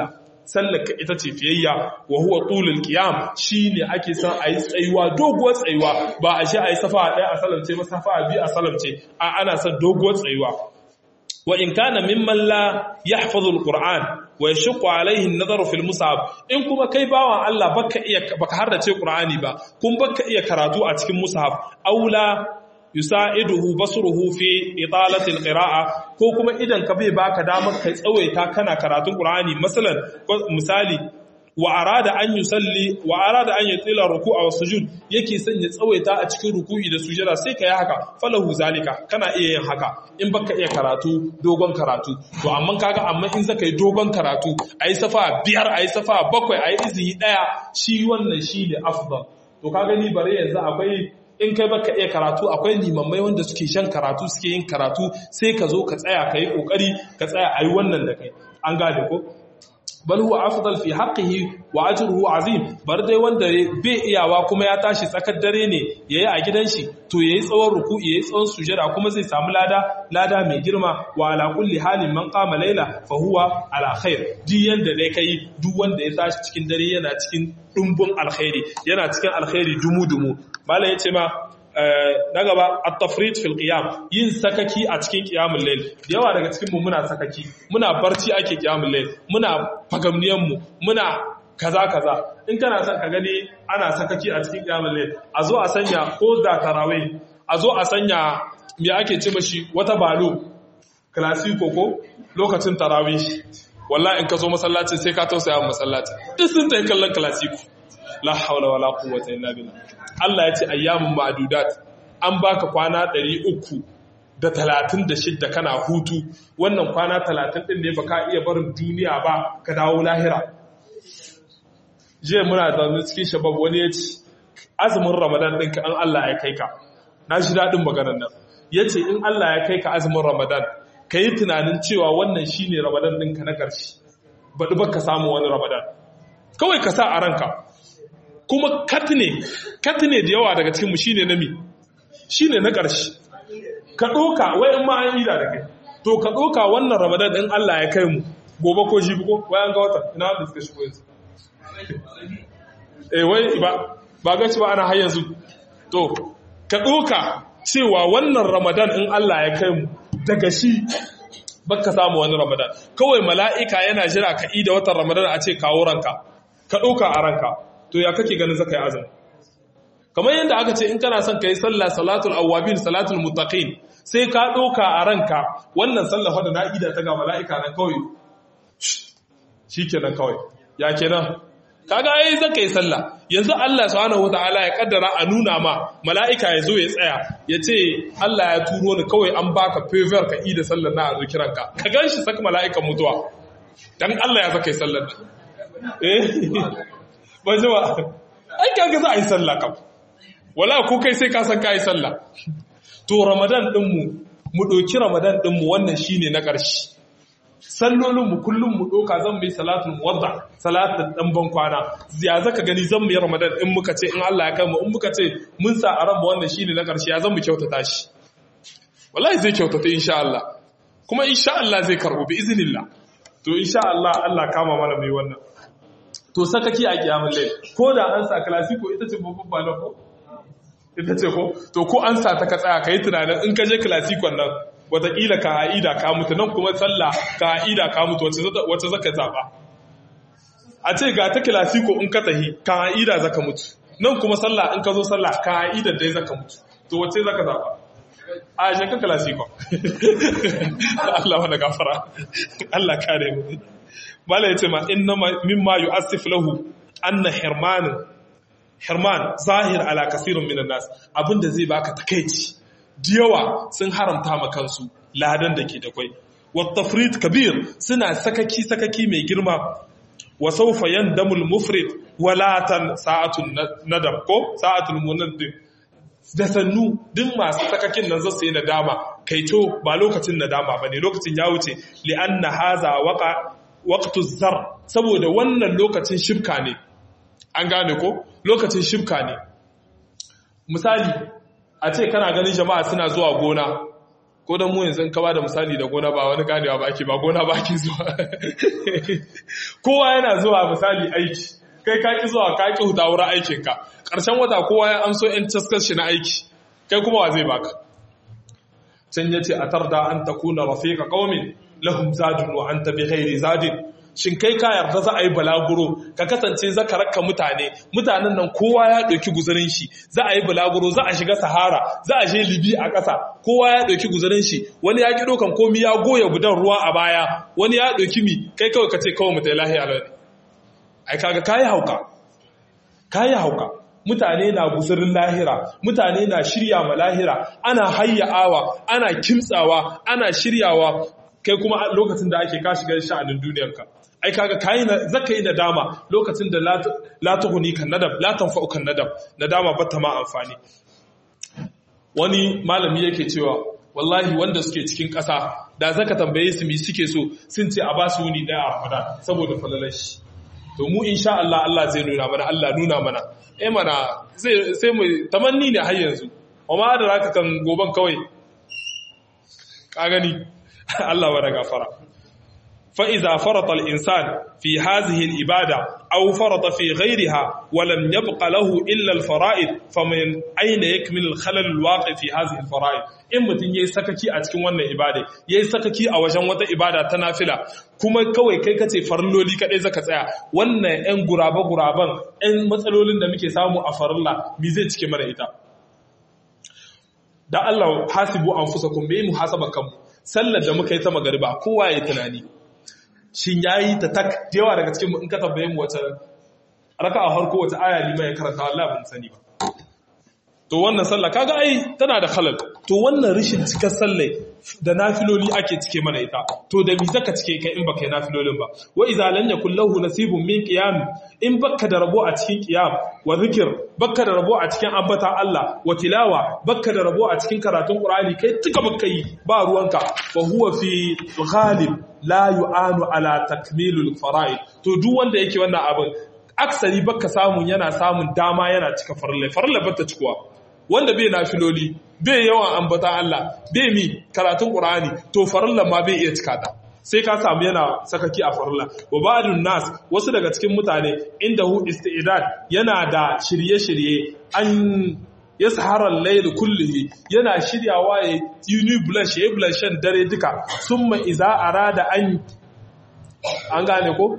sallaka ita ce fiyayya wa huwa tulul qiyam shine ake son ayi tsayuwa doguwar tsayuwa ba a shi ayi safa ɗaya a salamce ba safa biyu a salamce a ana son doguwar tsayuwa wa in kana mimman la yahfazu alquran wa yashqu alayhi an-nazaru fil mus'haf in kuma kai bawan Allah baka iya baka hardace qur'ani ba kun baka iya karatu a cikin mushaf aula yusa'iduhu basruhu fi italati alqira'a ko kuma idan ka bai baka damar kai tsawaita kana karatun qur'ani masalan misali wa arada an yusalli wa arada an yutila ruku'a wa sujud yake son ya tsawaita a cikin ruku'i da sujada sai kai haka falahu zalika kana iya yin haka in baka iya karatu dogon karatu to amma kaga amma in zaka yi dogon karatu ayi safa biyar ayi safa bakwai ayi izini daya shi wannan shi ne afdal to kaga ni bare yanzu akwai in kai baka iya karatu akwai limammai wanda suke shan karatu suke yin karatu sai ka zo ka tsaya ka yi kokari ka tsaya ayi wannan da kai an gane ko bal huwa afdal fi haqqihi wa ajruhu azim bar dai wanda bai iyawa kuma ya tashi tsakar dare ne yayi a gidan shi to yayi tsawon ruku'i yayi tsawon sujada kuma zai samu lada lada mai girma wa ala kulli halin man qama layla fa huwa ala khair duk yanda dai kai duk wanda ya tashi cikin dare yana cikin dumbun alkhairi yana cikin alkhairi dumu dumu malai yace ma na gaba at-tafrid fil qiyam yin sakaki a cikin qiyamul layl yawa daga cikin mu muna sakaki muna barci ake qiyamul layl muna fagamniyan mu muna kaza kaza in kana son ka gani ana sakaki a cikin qiyamul layl a zo a sanya ko da tarawih a zo a sanya me ake ce mashi wata balo classico ko lokacin tarawih wallahi in ka zo masallaci sai ka tausaya masallaci duk sun tayi kallon classico la haula wala quwwata illa billah Allah ya ce ayyamun ma'adudat an baka kwana 336 kana hutu wannan kwana 30 din ne baka iya barin duniya ba ka dawo lahira je muna zaune cikin shabab wani ya ce azumin ramadan ɗinka an Allah ya kai ka na shi daɗin maganar nan ya ce in Allah ya kai ka azumin ramadan ka yi tunanin cewa wannan shi ne ramadan ɗinka na ƙarshe baɗi ba ka samu wani ramadan kawai ka sa a ranka kuma katne katne da yawa daga cikinmu shine na mi shine na ƙarshe ka ɗoka wai in ma an ida da kai to ka ɗoka wannan ramadan ɗin Allah ya kai mu gobe ko shi ko bayan ga wata ina wanda suka shigo yanzu eh wai ba ba ga ba ana har yanzu to ka ɗoka cewa wannan ramadan in Allah ya kai mu daga shi baka samu wani ramadan kawai mala'ika yana jira ka ida watan ramadan a ce kawo ranka ka ɗoka a ranka to ya kake ganin zaka yi azumi kamar yadda aka ce in kana son ka yi sallah salatul awwabin salatul muttaqin sai ka ɗauka a ranka wannan sallah wadda na ida ta ga mala'ika nan kawai shikenan kawai ya kenan kaga ai zaka yi sallah yanzu Allah subhanahu wataala ya kaddara a nuna ma mala'ika ya zo ya tsaya ya ce Allah ya turo ni kawai an baka favor ka ida sallar na a zikiranka ka ganshi saka mala'ikan mutuwa dan Allah ya zaka yi sallar eh ba ji ba ai kaga za a yi sallah kam wala ko kai sai ka san ka yi sallah to ramadan dinmu mu ɗauki ramadan dinmu wannan shine na ƙarshe sallolin mu kullum mu ɗauka zan mai salatul muwadda salatul dan ban kwana ya zaka gani zan mu yi ramadan in muka ce in Allah ya kai mu in muka ce mun sa a ranmu wannan shine na ƙarshe ya zan mu kyautata shi wallahi zai kyautata insha Allah kuma insha Allah zai karbo bi iznillah to insha Allah Allah kama mana mai wannan to sakaki a kiyamun lai ko da an sa klasiko ita ce babban ba na ko ita ce ko to ko an sa ta ka tsaya ka yi tunanin in ka je klasikon nan wataƙila ka ha'ida ka mutu nan kuma sallah ka ha'ida ka mutu wacce zaka zaɓa a ce ga ta klasiko in ka tahi ka ha'ida zaka mutu nan kuma sallah in ka zo sallah ka ha'ida dai zaka mutu to wacce zaka zaɓa a shi ka klasikon Allah wani gafara Allah kare mu Mala ya ce ma inna mimma yu'assif lahu anna hirman hirman zahir ala kasirun minan nas abinda zai baka takeici diyawa sun haramta ma kansu ladan da ke da kwai wat tafrid kabir suna sakaki sakaki mai girma wa sawfa yandamul mufrid walatan sa'atun nadam ko sa'atul munaddim da sannu duk masu sakakin nan zasu yi nadama kaito ba lokacin nadama bane lokacin ya wuce li anna haza waqa waqtu zar saboda wannan lokacin shibka ne an gane ko lokacin shibka ne misali a ce kana ganin jama'a suna zuwa gona ko dan mu yanzu ka ba da misali da gona ba wani ganewa ba ake ba gona ba ake zuwa kowa yana zuwa misali aiki kai ka ki zuwa ka ki huta wurin aikin ka ƙarshen wata kowa ya amso yan taskar shi na aiki kai kuma wa zai baka can yace atarda an takuna rafiqa qaumin lahum zadun wa anta bi ghairi zadin shin kai ka yarda za a yi balaguro ka kasance za ka raka mutane mutanen nan kowa ya ɗauki guzarin shi za a yi balaguro za a shiga sahara za a je libi a ƙasa kowa ya ɗauki guzarin shi wani ya ƙi ɗaukan komi ya goya gudan ruwa a baya wani ya ɗauki mi kai kawai ka ce kawai mutai lahiya lau ai kaga kayi hauka kayi hauka mutane na guzurin lahira mutane na shirya ma lahira ana hayya'awa ana kimtsawa ana shiryawa kai kuma lokacin da ake ka shiga sha'anin duniyarka ai kaga kai na zaka yi nadama lokacin da la tuhuni kan nadam la tanfa'u kan nadam nadama ba ta ma amfani wani malami yake cewa wallahi wanda suke cikin ƙasa da zaka tambaye su mi suke so sun ce a ba su wuni daya a Ramadan saboda falalar shi to mu insha Allah Allah zai nuna mana Allah nuna mana eh mana zai sai mu tamanni ne har yanzu amma da zaka kan goban kawai ka gani Allah wa gafara فإذا فرط الإنسان في هذه الإبادة أو فرط في غيرها ولم يبق له إلا الفرائض فمن أين يكمل الخلل الواقع في هذه الفرائض in mutum yayi sakaki a cikin wannan ibada yayi sakaki a wajen wata ibada ta nafila kuma kawai kai kace farilloli kadai zaka tsaya wannan ɗan guraba guraban ɗan matsalolin da muke samu a farilla me zai cike mana ita da Allah hasibu anfusakum bi muhasaba kanmu sallar da muka yi ta magariba kowa ya tunani shin ya yi ta tak yawa daga cikin in ka tambaye mu wata raka a harko wata aya lima ya karanta Allah ban sani ba to wannan sallah kaga ai tana da halal to wannan rishin cikar sallah da nafiloli ake cike mana ita to da mi zaka cike kai in baka yi nafilolin ba wa idza lam yakul lahu nasibun min qiyam in baka da rabo a cikin qiyam wa zikir baka da rabo a cikin ambata Allah wa tilawa baka da rabo a cikin karatun Qur'ani kai tuka baka yi ba ruwanka fa huwa fi ghalib la yu'anu ala takmilul fara'id to duk wanda yake wannan abin aksari baka samun yana samun dama yana cika farilla farilla bata cikuwa wanda bai nafiloli bai yawan ambata Allah bai mi karatun Qur'ani to farilla ma bai iya cika ta sai ka samu yana sakaki a farilla wa ba'dun nas wasu daga cikin mutane inda hu istidad yana da shirye-shirye an ya saharar laili kullihi yana shiryawa ya yi blush ya yi blushen dare duka sun mai iza a rada an an gane ko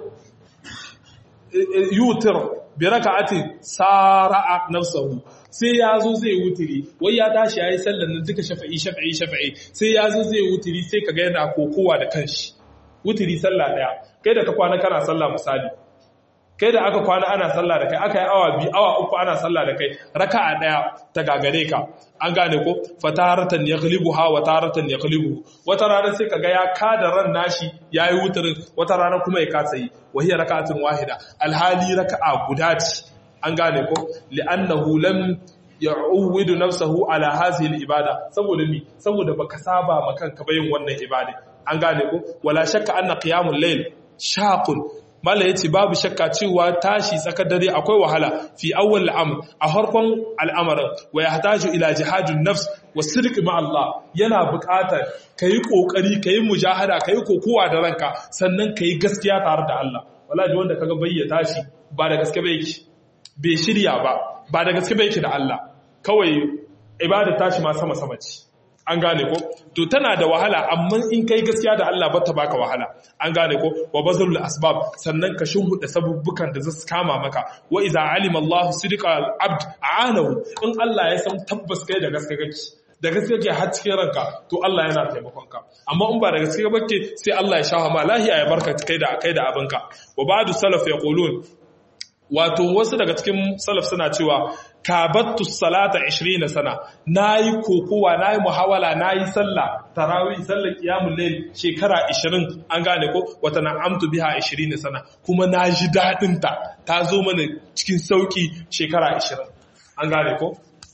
yutir bi raka'atin sara'a nafsahu sai ya zo zai wutiri wai ya tashi yayi sallar nan duka shafa'i shafa'i shafa'i sai ya zo zai wutiri sai kaga yana kokowa da kanshi wutiri sallah daya kai da ka kwana kana sallah misali kai da aka kwana ana sallah da kai aka yi awa biyu awa uku ana sallah da kai raka'a daya ta gagare ka an gane ko fataratan yaghlibu ha wa taratan yaghlibu wata rana sai kaga ya kada ran nashi yayi wutarin wata rana kuma ya kasa yi wa hiya raka'atun wahida alhali raka'a guda ce an gane ko li'annahu lam ya'uwidu nafsahu ala hadhihi al-ibada saboda mi saboda baka saba ma kanka bayin wannan ibada an gane ko wala shakka anna qiyamul layl shaqun mala yace babu shakka cewa tashi tsakar dare akwai wahala fi awwal al'amr a harkon al'amarin wa yahtaju ila jihadun nafs wa sidq ma Allah yana buƙatar kai kokari kai mujahada kai kokowa da ranka sannan kai gaskiya tare da Allah wallahi wanda kaga bayyana tashi ba da gaske bai yake bai shirya ba ba da gaske bai yake da Allah kawai ibada tashi ma sama sama ce an gane ko to tana da wahala amma in kai gaskiya da Allah ba ta baka wahala an gane ko wa bazalul asbab sannan ka shuhuda sabubbukan da zasu kama maka wa idza alima Allah sidqa al abd aanahu in Allah ya san tabbas kai da gaske kake da gaske kake har cikin ranka to Allah yana taimakon ka amma in ba da gaske kake sai Allah ya shafa ma lahiya ya barka kai da kai da abinka wa ba'du salaf yaqulun wato wasu daga cikin salaf suna cewa kabattu salata 20 sana nayi kokowa nayi muhawala nayi sallah tarawih sallar qiyamul layl shekara 20 an gane ko wata na'amtu biha 20 sana kuma naji dadin ta ta zo mana cikin sauki shekara 20 an gane ko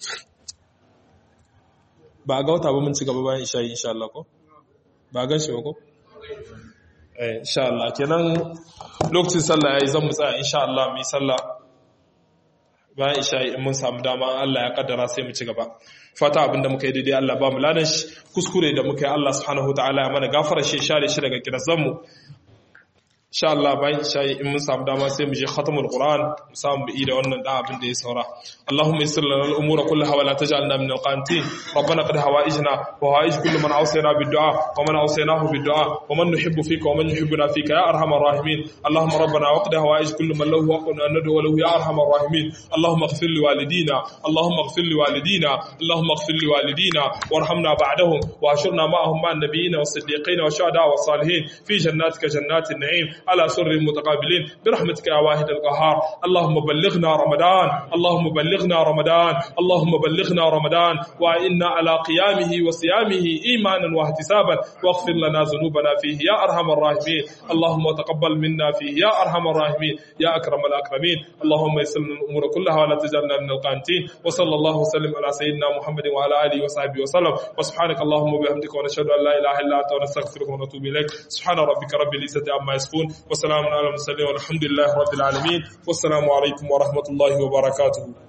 ba ga wata ba mun ci gaba bayan isha insha Allah ko ba gan shi ba ko eh insha Allah kenan lokacin sallah yayi zan mu tsaya insha Allah mu yi sallah bayan isha'i in mun samu dama Allah ya kaddara sai mu ci gaba fata abinda muka yi daidai Allah ba mu ladan shi kuskure da muka yi Allah subhanahu wataala ya mana gafara shi share shi daga kirazan mu insha Allah bayan isha'i in mun samu dama sai mu je khatamul Qur'an mu samu bi da wannan da abin da ya saura Allahumma yassir lana al-umura kullaha wa la taj'alna min al-qanitin ربنا قد هوائجنا وهوائج كل من اوصينا بالدعاء ومن اوصيناه بالدعاء ومن نحب فيك ومن يحبنا فيك يا ارحم الراحمين اللهم ربنا وقد هوائج كل من له حق ان ندعو له يا ارحم الراحمين اللهم اغفر لوالدينا اللهم اغفر لوالدينا اللهم اغفر لوالدينا وارحمنا بعدهم واشرنا معهم مع النبيين والصديقين والشهداء والصالحين في جناتك جنات النعيم على سر متقابلين برحمتك يا واحد القهار اللهم بلغنا رمضان اللهم بلغنا رمضان اللهم بلغنا رمضان وإنا على قيامه وصيامه إيمانا واحتسابا واغفر لنا ذنوبنا فيه يا أرحم الراحمين اللهم تقبل منا فيه يا أرحم الراحمين يا أكرم الأكرمين اللهم يسر لنا الأمور كلها ولا تجعلنا من القانتين وصلى الله وسلم على سيدنا محمد وعلى آله وصحبه وسلم وسبحانك اللهم وبحمدك ونشهد أن لا إله إلا أنت ونستغفرك ونتوب إليك سبحان ربك رب العزة عما يصفون وسلام على المرسلين والحمد لله رب العالمين والسلام عليكم ورحمة الله وبركاته